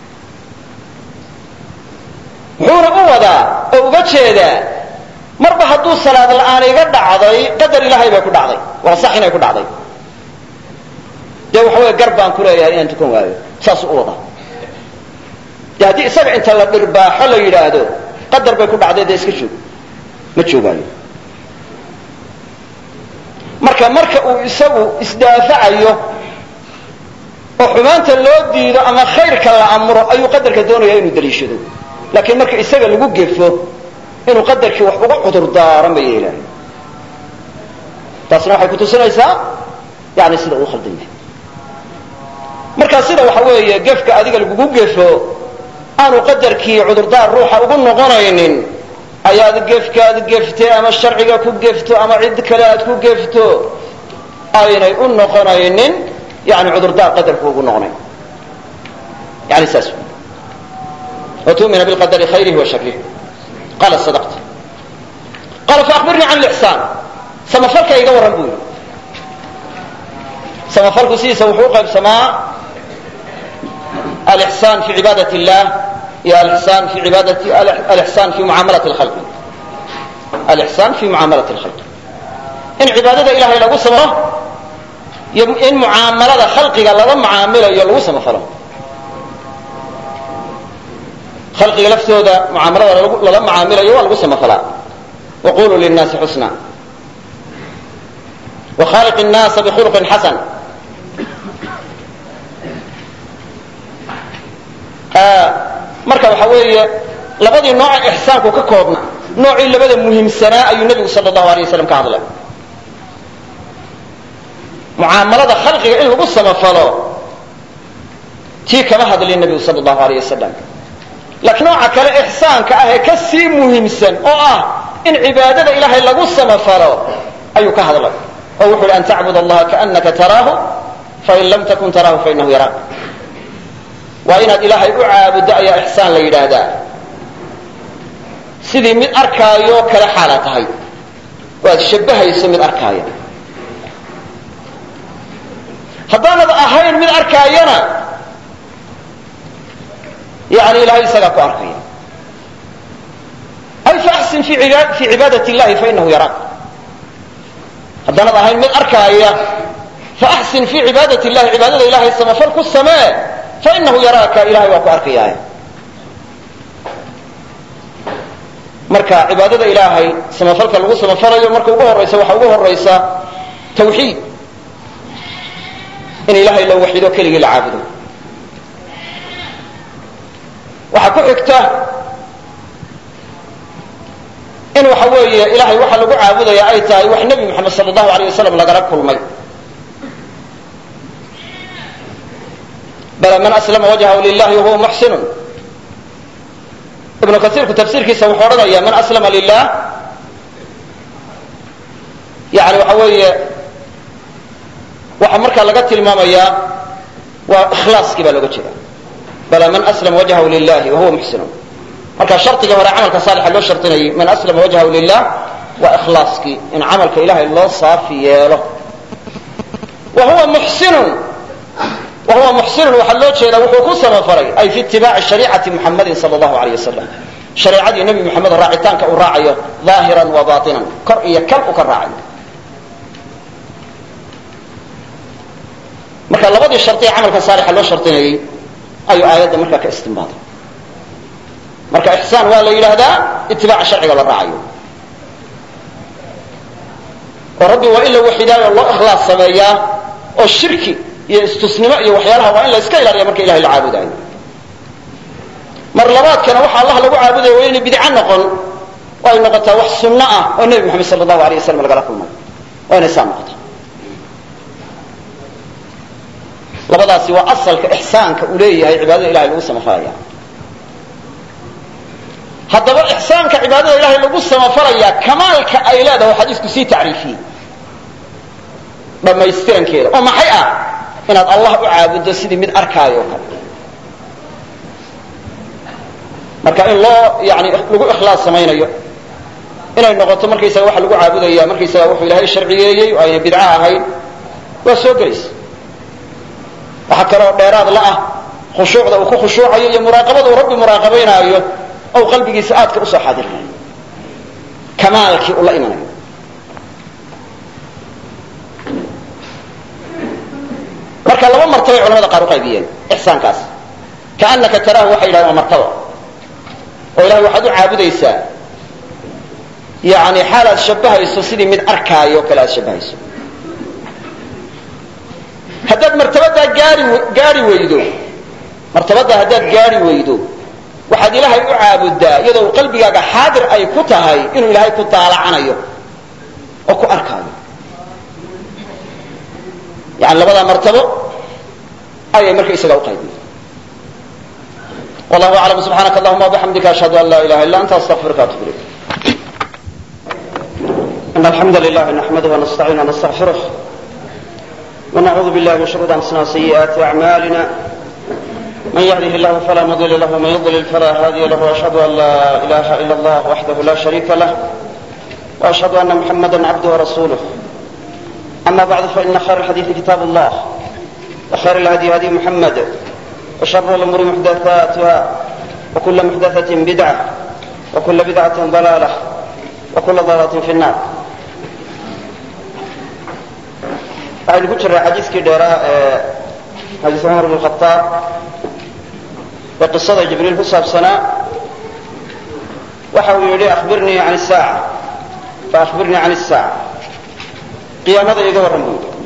muxuuna u wadaa oo uga jeedaa marba hadduu salaad la-aan iga dhacday qadar ilaahay bay ku dhacday waa sax inay ku dhacday dee waxa wey gar baan ku leeyahay inaan tukan waayo saasuu u wadaa de haddii isaga inta la dhirbaaxo la yidhaahdo qadar bay ku dhacday dee iska joog ma joogaayo marka marka uu isagu isdaafacayo oo xumaanta loo diido ama khayrka la amro ayuu qadarka doonaya inuu daliishado laakiin marka isaga lagu gefo inuu qadarkii wax uga cudur daaro ma yeelaayo taasna waxay kutusinaysaa yani sida uu khaldan yahay marka sida waxa weeye gefka adiga lagugu gefo aanu qadarkii cudurdaar ruuxa ugu noqonaynin ayaad gefkaad gefte ama sharciga ku gefto ama cid kale aad ku gefto aynay u noqonaynin yani cudurdaar qadarku ugu noqonayn yani saas وتؤمن بالقدر خيره وشره قال صدقت قال فأخبرني عن الإحسان samafalka iga warran buu yidhi samafalku sidiisa wuxuu u qaybsamaa alixsaan fi cibaadat illah iyo alixsaan fi cibaadati alixsaan fi mucaamalati lkhalqi alixsaan fi mucaamalati lkhalqi in cibaadada ilahay lagu samafalo iyo in mucaamalada khalqiga lala mucaamilayo lagu samafalo khalqiga laftooda mucaamalada lala mucaamilayo waa lagu samafalaa waquluu linnaasi xusna وkhaliq الnaasa bkhulqin xasan marka waxa weeye labadii nooca ixsaanku ka koobna noocii labada muhiimsanaa ayuu nebigu sal اlahu alيه waslam ka hadlay mucaamalada khalqiga in lagu samafalo tii kama hadlin nebigu sal اlahu alيه wasalam laakiin nooca kale ixsaanka ah ee ka sii muhiimsan oo ah in cibaadada ilaahay lagu samafalo ayuu ka hadlay oo wuxu uhi an tacbud allaha kaanaka taraahu fain lam takun taraahu fainahu yaraak waa inaad ilaahay u caabuddo ayaa ixsaan la yidhaahdaa sidii mid arkaayo kale xaala tahay oo aad shabbahayso mid arkaaya haddaanad ahayn mid arkaayana yani ilahay isagaa ku arkaya ay faxsin fi cibaadat illahi fainahu yaraak haddaanad ahayn mid arkaaya faaxsin fi cibaadat illahi cibaadada ilahay samafal ku samee fainahu yaraaka ilahay waa ku arkayaa marka cibaadada ilaahay samafalka lagu samafalayo marka ugu horaysa waxaa ugu horaysa tawxiid in ilahay la waxido keligii la caabudo waxaa ku xigta in waxa weeye ilahay waxa lagu caabudaya ay tahay wax nebi moxamed sal allahu aleyh wasalam lagala kulmay bala man aslama wajhahu lilahi wahuwa muxsinun ibnu kasiirku tafsiirkiisa wuxuu odhanaya man aslama lilah yani waxa weeye waxaa markaa laga tilmaamayaa waa ikhlaaskii baa looga jeeda bala man aslama wajhahu lilahi wahuwa muxsinun marka shardigii hore camalka saalixa loo shardinayay man aslama wajhahu lilah waa ikhlaaskii in camalka ilahay loo saafi yeelo wa huwa muxsinun wa huwa muxsinun waxaa loo jeedaa wuxuu ku samafalay ay fi itibaaci shariicati muxamadin sal allahu aleyh wasalam shareicadii nebi moxamed raacitaanka uu raacayo ظaahiran wa baطinan kor iyo kal u ka raacayo marka labadii shardi ee camalka saalixa loo shardinayay ayuu aayadda markaa ka istinbaaday marka ixsaan waa la yidhaahdaa itibaaca sharciga la raacayo oo rabbi waa in la waxidaayo loo ikhlaas sameeyaa oo shirki iyo istusnimo iyo waxyaalaha waa in la iska ilaaliya marka ilahay la caabudaayo mar labaadkana waxa allah lagu caabudaya waa inay bidco noqon oo ay noqotaa wax sunno ah oo nebi moxamed sal allahu aleyh wasalam lagala kulmay waa inay saa noqotaa labadaasi waa asalka ixsaanka uu leeyahay cibaadada ilahay lagu samafalaya haddaba ixsaanka cibaadada ilahay lagu samafalayaa kamaalka ay leedahay xadiisku sii tacriifiyey dhammaystirankeeda oo maxay ah inaad allah u caabuddo sidii mid arkaayo o kale marka in loo yani lagu ikhlaas samaynayo inay noqoto markaysaga waxa lagu caabudaya markaysaga wuxuu ilaahay sharciyeeyey oo ayna bidco ahayn waa soo gelaysa waxaa kaloo dheeraad la ah khushuucda uu ku khushuucayo iyo muraaqabada uu rabbi muraaqabaynaayo ou qalbigiisa aadka usoo xaadirnayo kamaalkii uu la imanayo marka laba martabay culamada qaar u qaybiyeen ixsaankaas kaanaka taraahu waxay yidhahdeen waa martaba oo ilahay waxaad u caabudaysaa yani xaal aad shabbahayso sidii mid arkaayo o kale aad shabbahayso haddaad martabadaa gaari gaari weydo martabaddaa haddaad gaari weydo waxaad ilaahay u caabuddaa iyadoo qalbigaaga xaadir ay ku tahay inuu ilaahay ku daalacanayo oo ku arkaayo yani labadaa martabo ayay marka isaga uqaybiyen wallahu aclam subxaanaka allahuma wabixamdika ashhadu an laa ilaha illa anta astaqfiruka atub ilayk in alxamda lilah naxmaduh wanastaciin wanastaqfiruh ونعوذ بالله من شرور أنفسنا وسيئات أعمالنا من يهده الله فلا مضل له ومن يضلل فلا هادي له وأشهد أن لا إله إلا الله وحده لا شريك له وأشهد أن محمدا عبده ورسوله أما بعد فإن خير الحديث كتاب الله وخير الهدي هدي محمد وشر الأمور محدثاتها وكل محدثة بدعة وكل بدعة ضلالة وكل ضلالة في النار waxaynu ku jiraa xadiiskii dheeraa ee xadiis cumar bn khaaab ee qisada jibriil ku saabsanaa waxa uu yidhi ahbirnii an saaca faahbirnii can الsaaca qiyaamada iga warran buu yidhi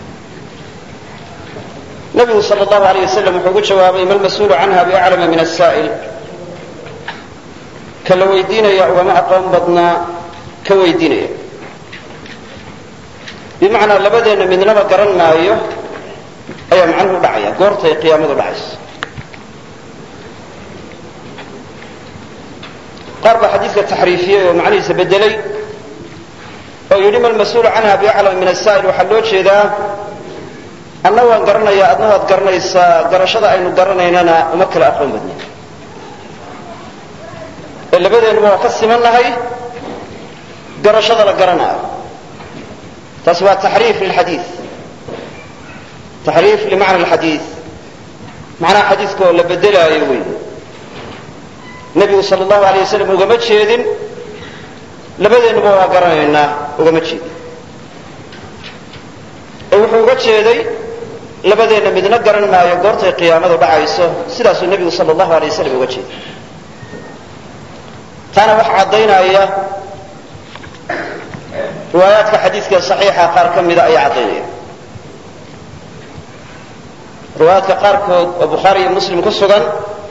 nabigu sal اllahu alيyه wasalam wuxuu ugu jawaabay ma lmas-uulu canha biaclama min asaa'il ka la weydiinaya ugama aqoon badnaa ka weydiinaya bimacnaa labadeenna midnaba garan maayo ayaa macnuhu dhacaya goortay qiyaamadu dhacayso qaar baa xadiidka taxriifiyey oo macnihiisa bedelay oo yidhi ma lmas-uulu canha biaclama min asaa'il waxaa loo jeedaa anna waan garanayaa adna waad garanaysaa garashada aynu garanaynana uma kala aqoon badnin ee labadeennuba waa ka siman nahay garashada la garanaayo taasi waa taxriif lilxadiid taxriif limacna alxadiid macnaha xadiidka oo la bedelaayo wey nebigu sala allahu alay wasalam ugama jeedin labadeennuba waa garanaynaa ugama jeedin ee wuxuu uga jeeday labadeenna midna garan maayo goortay qiyaamadu dhacayso sidaasuu nebigu sala allahu alay wasalam uga jeeday taana waxa caddaynaya riwaayaadka xadiidka saxiixa qaar ka mida ayaa caddaynaya riwaayaadka qaarkood oo bukhaari iyo muslim ku sugan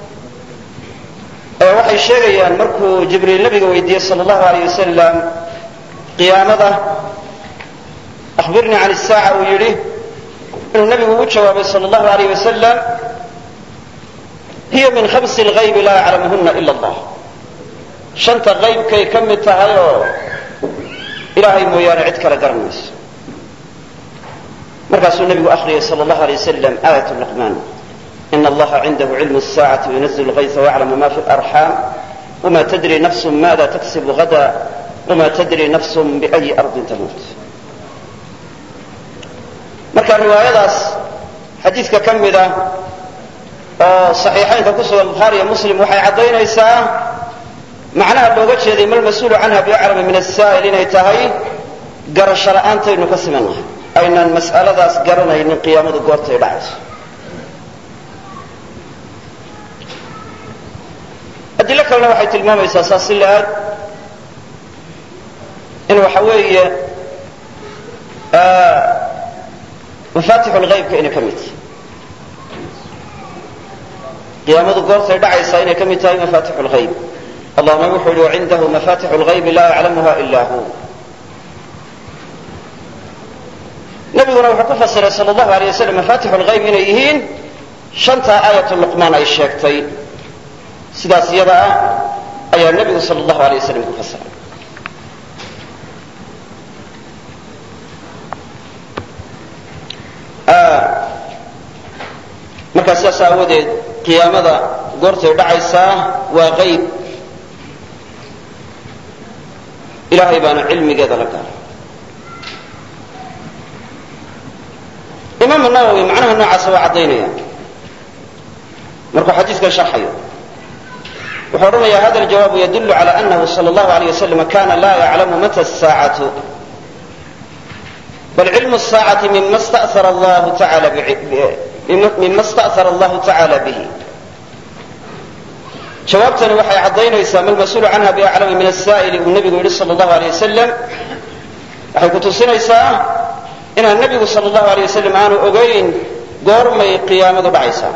ee waxay sheegayaan markuu jibriil nabiga weydiiyey sala allahu aleyh wasalam qiyaamada ahbirnii can isaaca uu yidhi inuu nabigu ugu jawaabay sala allahu aleyh wasalam hiya min khamsi lgaybi laa yaclamuhuna ila allah shanta qaybkay ka mid tahay oo ilaahay mooyaane cid kale garan mayso markaasuu nabigu akriyay sal allahu alay wasalam aayat luqmaan in allaha cindahu cilmu saacati yunazil lgaysa wayaclamu ma fi larxaam wma tadri nafsu maada taksibu hada wma tadri nafsu biayi ardin tamuut marka riwaayadaas xadiidka ka mida oo saxiixaynka ku sugan bukhaariiyo muslim waxay caddaynaysaa macnaha looga jeeday ma lmas-uulu canha biaclama min asaa'il inay tahay garasho la'aantaynu ka simannahay aynaan mas'aladaas garanaynin qiyaamadu goortay dhacayso adilo kalena waxay tilmaamaysaa saas si la-aad in waxa weeye mafaatixu lhaybka inay ka mid tahay qiyaamadu goortay dhacaysaa inay ka mid tahay mafaatixu lhayb allahuma wuxuu yihi wacindahu mafatixu lgaybi laa yaclamuha ila hu nabiguna wuxuu ku fasiray sal allahu alay wasalam mafatixu lgayb inay yihiin shantaa aayat luqmaan ay sheegtay sidaas iyada ah ayaa nebigu sal allahu alay wasalam ku fasiray markaa sidaas aawadeed qiyaamada goortay dhacaysaa waa qayb ilahay baana cilmigeeda la gaaray imaamu nawowi macnaha noocaasa waa caddaynaya markuu xadiidkan sharxayo wuxuu odhanaya hada ljawaabu yadulu cala anahu sal allahu alayh wasalam kana la yaclamu mata saacatu bal cilmu saacati mima sta'ara allahu taala mima sta'hara allahu tacaala bihi jawaabtani waxay caddaynaysaa ma lmas-uulu canha biaclama min asaa'ili uu nebigu yidhi sal allahu alay wasalam waxay ku tusinaysaa inaan nebigu sal allahu alay wasalam aanu ogayn goormay qiyaamadu dhacaysaa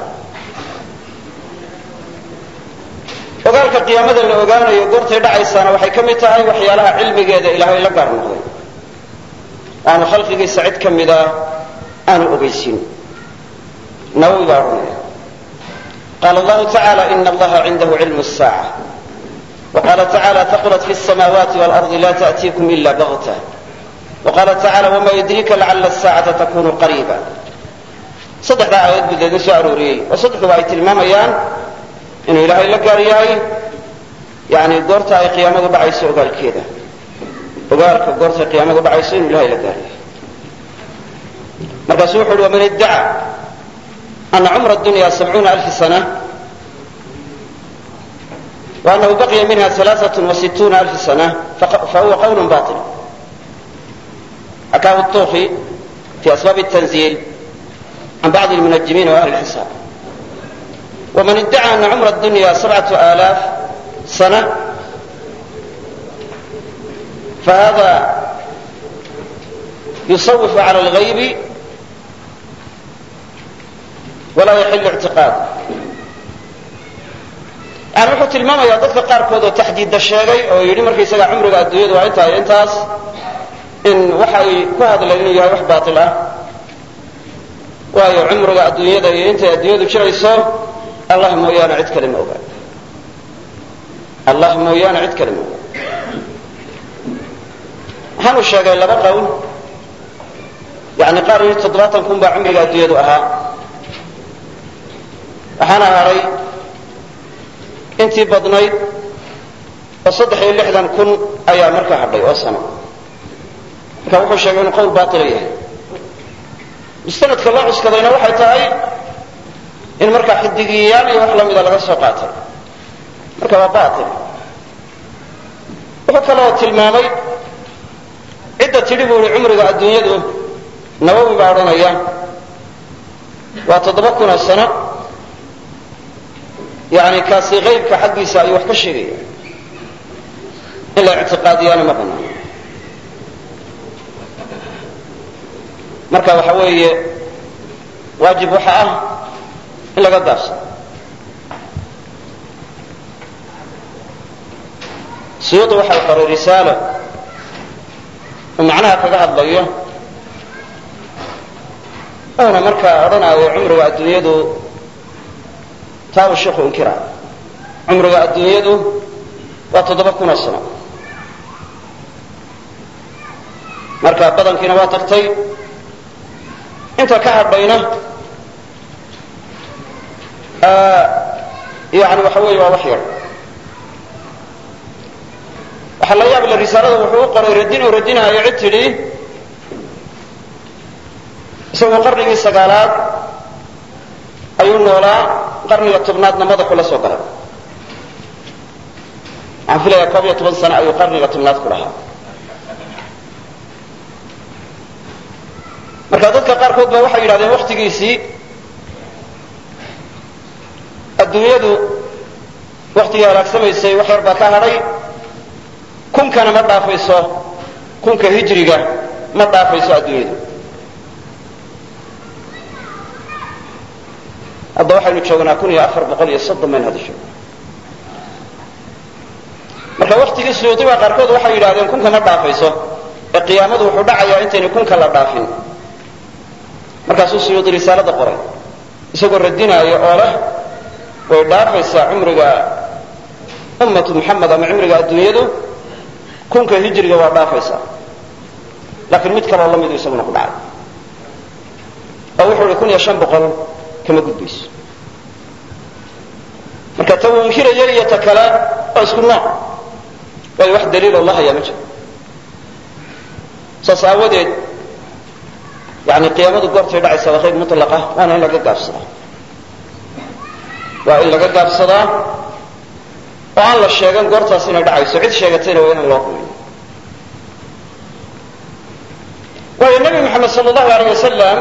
ogaalka qiyaamada la ogaanayo goortay dhacaysaana waxay ka mid tahay waxyaalaha cilmigeeda ilaahay la gaar noqday aanu khalqigiisa cid ka mida aanu ogeysin nawowi baa odhanaya qala allahu tacala ina allaha cindahu cilmu الsaaca waqala tacala taqulat fi الsamaawaati wاlardi la ta'tiikum ila bagta waqala tacala wama yudrika lacala الsaacata takunu qariiba saddexdaa aayad buu deedin soo arooriyey oo saddexduba ay tilmaamayaan inuu ilaahay la gaar yahay yani goorta ay qiyaamadu dhacayso ogaalkeeda ogaalka goortay qiyaamadu dhacayso inuu ilahay la gaarayo markaasu wuxu uhi waman iddaca ana cumra dunya sabcuuna alfi sana وأنه بقي منها ثلاثة وستون ألف سنة فهو قول باطل حكاه الطوخي في أسباب التنزيل عن بعض المنجمين وأهل الحساب ومن ادعى أن عمر الدنيا سبعة آلاف سنة فهذا يصوف على الغيب ولا يحل اعتقاده yani wuxuu tilmaamayaa dadka qaarkood oo taxdiidda sheegay oo yidhi markaysaga cumriga adduunyadu waa intahay intaas in waxa ay ku hadleen inuu yahay wax baatil ah waayo cumriga adduunyada iyo intay adduunyadu jirayso allah mooyaane cid kale ma oga allah mooyaane cid kale ma oga waxaanu sheegay laba qowl yani qaar yidhi toddobaatan kun baa cumriga adduunyadu ahaa waxaana haray intii badnayd oo saddex iyo lixdan kun ayaa markaa hadhay oo sano marka wuxuu sheegay inuu qowl baatila yahay mustanadka loo cuskadayna waxay tahay in markaa xidigiyayaal iyo wax lamida laga soo qaatay marka waa baatil wuxuu kaloo tilmaamay cidda tidhi buu yihi cumriga adduunyadu nawowi baa odhanaya waa toddoba kun oo sano yani kaasi kaybka xaggiisa ayuu wax ka sheegaya in la ictiqaadiyaana ma banaano marka waxa weeye waajib waxa ah in laga gaabsado suyuudi waxa u qoray risaalo uu macnaha kaga hadlayo oona markaa odhanaayo cumriga adduunyadu taa uu sheikhu inkira cumriga adduunyadu waa toddoba kunoo sano marka badankiina waa tagtay inta ka hadhayna yani waxa weeye waa wax yar waxaa la yaab le risaalada wuxuu u qoray radin uu radinaayo cid tidhi isagoo qarnigii sagaalaad ayuu noolaa qarniga tobnaadna madaxu la soo galay waxaan filayaa koob iyo toban sano ayuu qarniga tobnaad ku lahaa marka dadka qaarkood ba waxay yidhahdeen waktigiisii adduunyadu waktigii halaagsamaysay wax yar baa ka hadhay kunkana ma dhaafayso kunka hijriga ma dhaafayso adduunyadu hadda waxaynu joognaa kun iyo afar boqol iyo soddon baynu hadda joogna marka waktigii suyuudiba qaarkood waxay yidhahdeen kunka ma dhaafayso ee qiyaamadu wuxuu dhacayaa intaynu kunka la dhaafin markaasuu suyuudi risaalada qoray isagoo radinaayo oo leh way dhaafaysaa cumriga ummatu muxamed ama cumriga adduunyadu kunka hijriga waa dhaafaysaa laakiin mid kaloo lamidu isaguna ku dhacay oo wuxuu ihi kun iyo shan boqol kama gudbayso marka ta uu inkiraya iyo ta kale waa isku nooc waayo wax daliiloo la hayaa ma jiro saas aawadeed yani qiyaamadu goortay dhacaysa waa qayb mutlaqa waana in laga gaabsadaa waa in laga gaabsadaa oo aan la sheegan goortaas inay dhacayso cid sheegatayna waa inaan loo rumayn waayo nebi moxamed sal allahu aleyh wasalam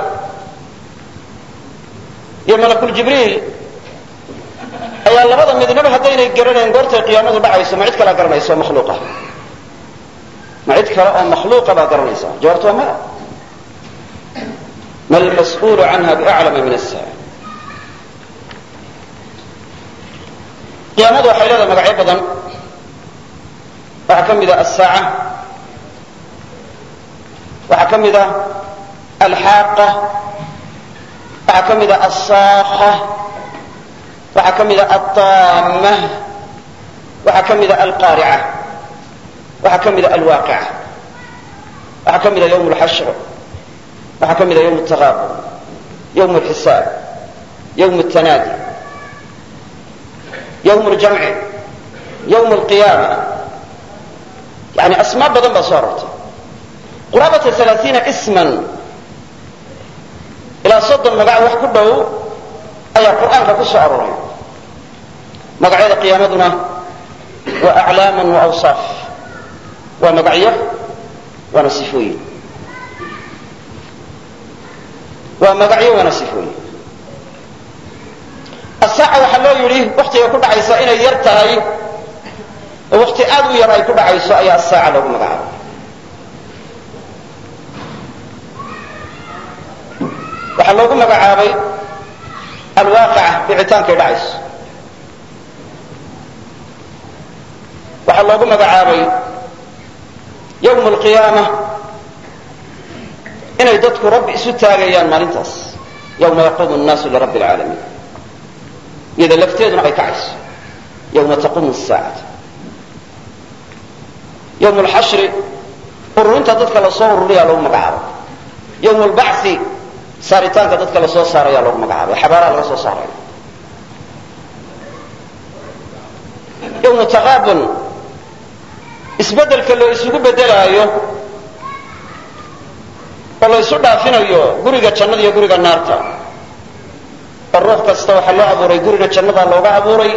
iyo malakuljibriil ayaa labada midnaba haddaynay garanayn goortay qiyaamadu dhacayso ma cid kalaa garanaysa oo makhluuqa ma cid kale oo makhluuqa baa garanaysa jawaabtu waa maya ma lmas'uulu canha biaclama min asaa'il qiyaamadu waxay leedahay magacyo badan waxaa ka mid a asaaca waxaa ka mid a alxaaqa waxaa ka mid a alsaakha waxaa ka mid a altaama waxaa ka mid a alqaarica waxaa ka mid a alwaaqica waxaa ka mid a ywm اlxashr waxaa ka mid a ywm اtaqaabun ywm اlxisaab ywm اtanaadi ywm اljamci ywm اlqiyaama yani asmaa badan baa soo arortay quraabata alaaiina isman ilaa soddon magac wax ku dhow ayaa qur'aanka ku soo arooray magacyada qiyaamaduna waa aclaaman wa awsaaf waa magacyo waana sifooyin waa magacyo waana sifooyin asaaca waxaa loo yidhi waktiga ku dhacaysa inay yar tahay oo wakti aad u yar ay ku dhacayso ayaa asaaca loogu magacaabay waxaa loogu magacaabay alwaaqica dhicitaankay dhacayso waxaa loogu magacaabay yawm alqiyaama inay dadku rabbi isu taagayaan maalintaas yawma yaquumu nnaasu lirabbi alcaalamiin iyada lafteeduna ay kacayso yawma taquumu saacatu yawm alxashri ururinta dadka lasoo ururiyaa loogu magacaabay yawm albacthi saaritaanka dadka lasoo saarayaa loogu magacaabay xabaaraha laga soo saaraya yawmu taqaabun isbeddelka loo isugu beddelaayo oo la ysu dhaafinayo guriga jannada iyo guriga naarta oo ruux kasta waxaa loo abuuray guriga jannada looga abuuray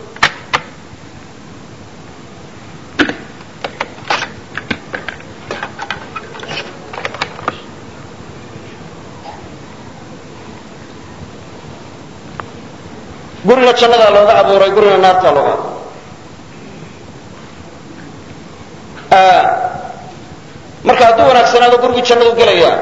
guriga jannada looga abuuray guriga naarta looga abuuray marka hadduu wanaagsanaado gurigii jannadu gelayaa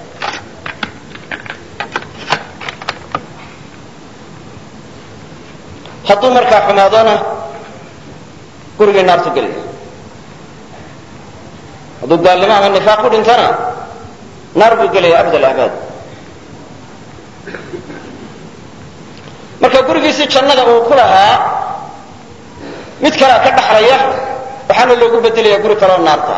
hadduu markaa xumaadona gurigii naartu gelaya hadduu gaalnimo ama nifaaq ku dhintana naar buu gelaya abad alabaad marka gurigiisii jannada uu ku lahaa mid kalea ka dhaxlaya waxaana loogu bedelaya guri kaleoo naarta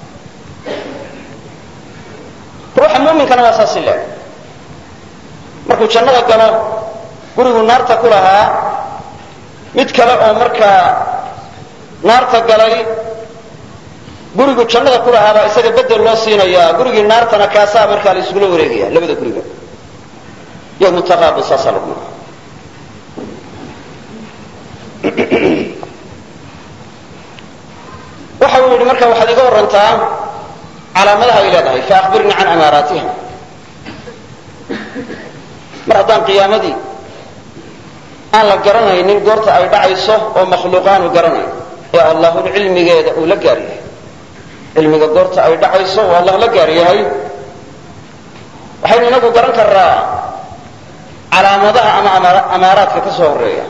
ruuxa muuminkana waa saasi leeg markuu jannada galo gurigu naarta ku lahaa mid kale oo markaa naarta galay gurigu jannada ku lahaabaa isaga bedel loo siinayaa gurigii naartana kaasaa markaa la isugula wareegaya labada guriga yawmu taqaabun saasaa lagu magaca waxa uu yidhi marka waxaad iga warantaa calaamadaha ay leedahay faakbirnii can amaaraatiha mar haddaan qiyaamadii aan la garanaynin goorta ay dhacayso oo makhluuqaanu garanayn ee allahun cilmigeeda uu la gaar yahay cilmiga goorta ay dhacayso oo allah la gaar yahay waxaynu inagu garan karnaa calaamadaha ama amaaraadka ka soo horeeya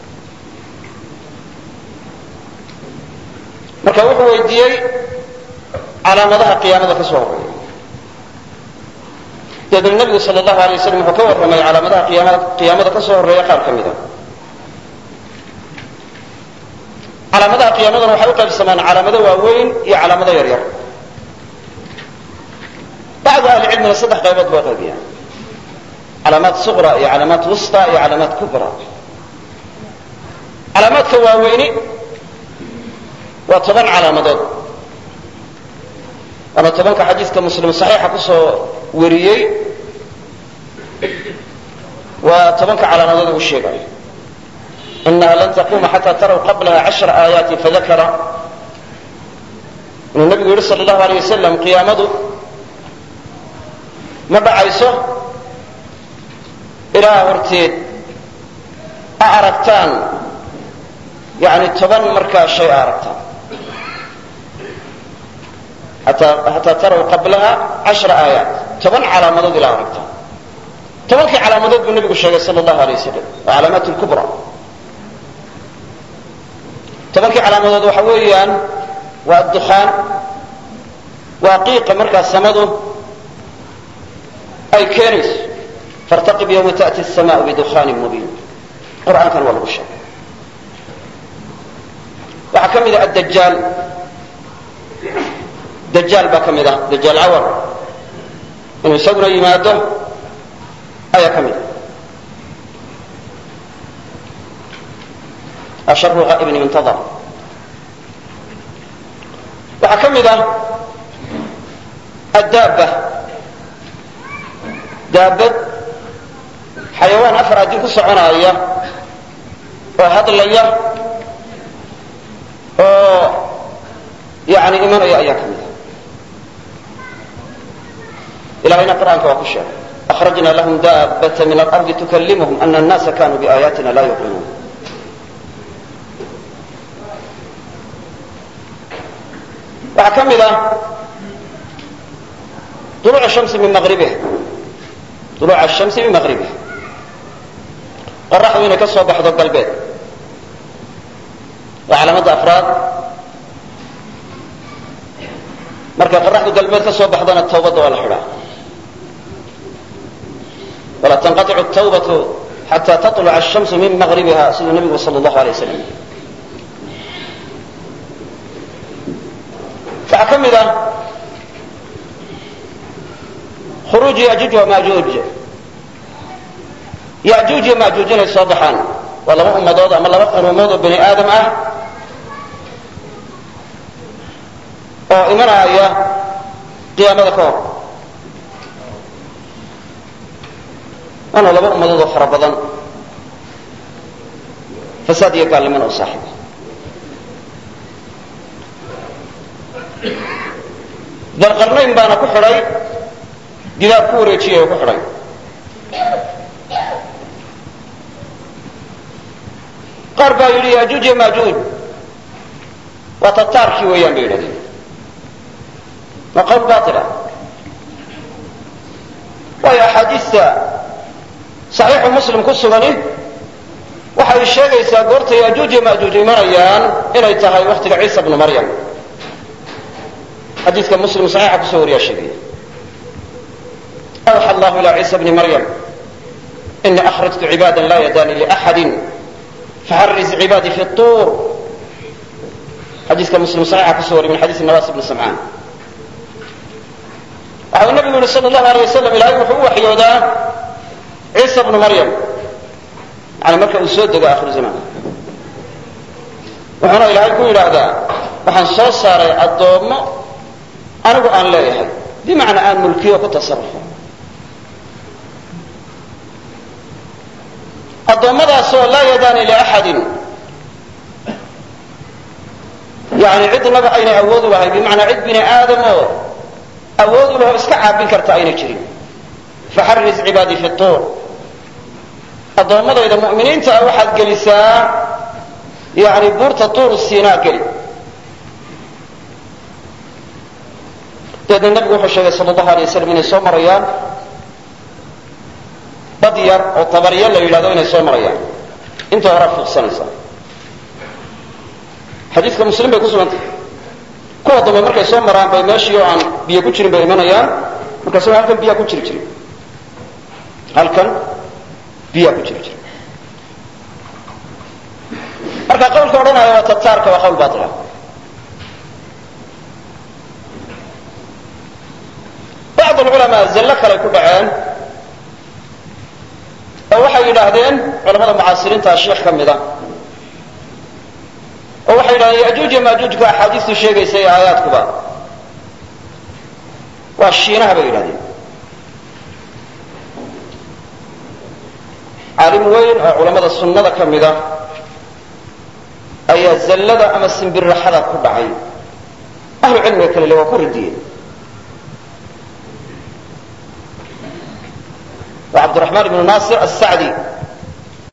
marka wuxuu weydiiyey calaamadaha qiyaamada ka soo horeeya dabeedna nebigu sal allahu alay waslam wuxuu ka warramay calaamadaha qiyaamada ka soo horeeya qaar ka mida calaamadaha qiyaamadana waxay u qaybsamaan calaamado waaweyn iyo calaamado yar yar bacdu ahli cilmina saddex qaybood bay qaybiyaan calaamaad suqra iyo calaamaad wusta iyo calaamaad kubra calaamaadka waaweyni waa toban calaamadood waana tobanka xadiidka muslim saxiixa ku soo wariyey waa tobanka calaamadood uu sheegayo inaha lan taquma xata taraw qablaha cashra aayaati fadakara inuu nabigu yihi sal allahu alay wasalam qiyaamadu ma dhacayso ilaa horteed a aragtaan yani toban markaa shay a aragtaan xataa taraw qablaha cashra aayaat toban calaamadood ilaa aragtaan tobankii calaamadood buu nabigu sheegay sal allahu alay wasalam waa calaamaat lkubra tobankii calaamadood waxa weeyaan waa addukhaan waa qiiqa markaa samadu ay keenayso fartaqib yawma ta'ti الsamaء bidukhanin mubiin qur'aankana waa lagu sheegay waxaa ka mida addajaal dajaal baa ka mid ah dajaal cawar inuu isaguna yimaado ayaa ka mid a asharu haa'ibin muntadar waxaa ka mid ah addaabba daabad xayawaan afar adin ku soconaaya oo hadlaya oo yani imanaya ayaa ka mid a ilahayna qur'aanka waa ku sheegay أخرجna لهم daaبة min الأرض تkلمهم أن الناس kanوا بآياaتina la يuqiنوun waxaa ka mid ah طuluع الشمس min mغribh طuluع الشhamس min mغribh qoraxdu inay ka soo baxdo galbeed waa calaamada afraad markay qoraxdu galbeed ka soo baxdana tawbadda waa la xidhaa وla تنqaطc التوبة xatى تطلع الشمس min مغربha siduu نbigu slى الlaه عليه وsلم waxaa ka mid ah khuruuج yajuuج وmajuuج yajuuج iyo majuuج inay soo baxaan waa laba ummadood ama laba quruumood oo bani aadam ah oo imanaya qiyaamada ka hor waana laba ummadood oo fara badan fasaad iyo gaalnimana u saaxiiba dalqarnayn baana ku xidhay gidaar ku wareejiyay oo ku xidhay qaar baa yidhi yajuuj iyo maajuuj waa tataarkii weeyaan bay yidhahdeen waa qawl baila waayo axaadiista saxiixu muslim ku sugani waxay sheegaysaa goorta yajuuj iyo maajuuj imanayaan inay tahay waktiga ciisa bnu maryam xadiidka muslim saxiixa kusoo wariyaa sheegaya awxa allahu ila ciisa bni maryam ini akhrajtu cibaada la yadaani liaxadi faxariz cibaadii fi tuur xadiiska muslim saxiixa kusoo wariya min xadiisi nawaas bni samcaan waxa uu nabigu yihi sal allahu alay wasalam ilaahay wuxuu u waxyoodaa ciisa bnu maryam yani marka uu soo dego akhiru zamaan wuxuuna ilaahay ku yidhaahdaa waxaan soo saaray addoommo anigu aan leeyahay bimacnaa aan mulkiyo ku tasarufo addoommadaasoo laa yadaani liaxadin yani cidnaba aynay awood u lahayn bimacnaa cid bini aadam oo awood u laho iska caabin karta aynay jirin faxariz cibaadii fi tuur addoommadayda mu'miniinta ah waxaad gelisaa yani buurta tuur siinaa geli dabeedna nabigu wuxuu sheegay sal allahu alay waslam inay soo marayaan dad yar oo tabarya la yidhahdo inay soo marayaan inta horaa fuuqsanaysa xadiidka muslim bay ku sugantay kuwa dambe markay soo maraan bay meeshii oo aan biyo ku jirin bay imanayaan markaas halkan biyaa ku jiri jirin halkan biyaa ku jiri jira marka qawlka odhanaya waa tataarka waa qawl baila bacd alculamaa zallo kaley ku dhaceen oo waxay yidhaahdeen culamada mucaasiriintaa sheikh ka mida oo waxay yidhahdeen yajuuj iyo maajuujka axaadiistu sheegaysa ee aayaadkuba waa shiinaha bay yidhahdeen caalim weyn oo culamada sunnada ka mida ayaa zallada ama simbirraxada ku dhacay ahlu cilmiga kale le waa ku radiyeen waa cabdiraxmaan ibnu naasir asacdi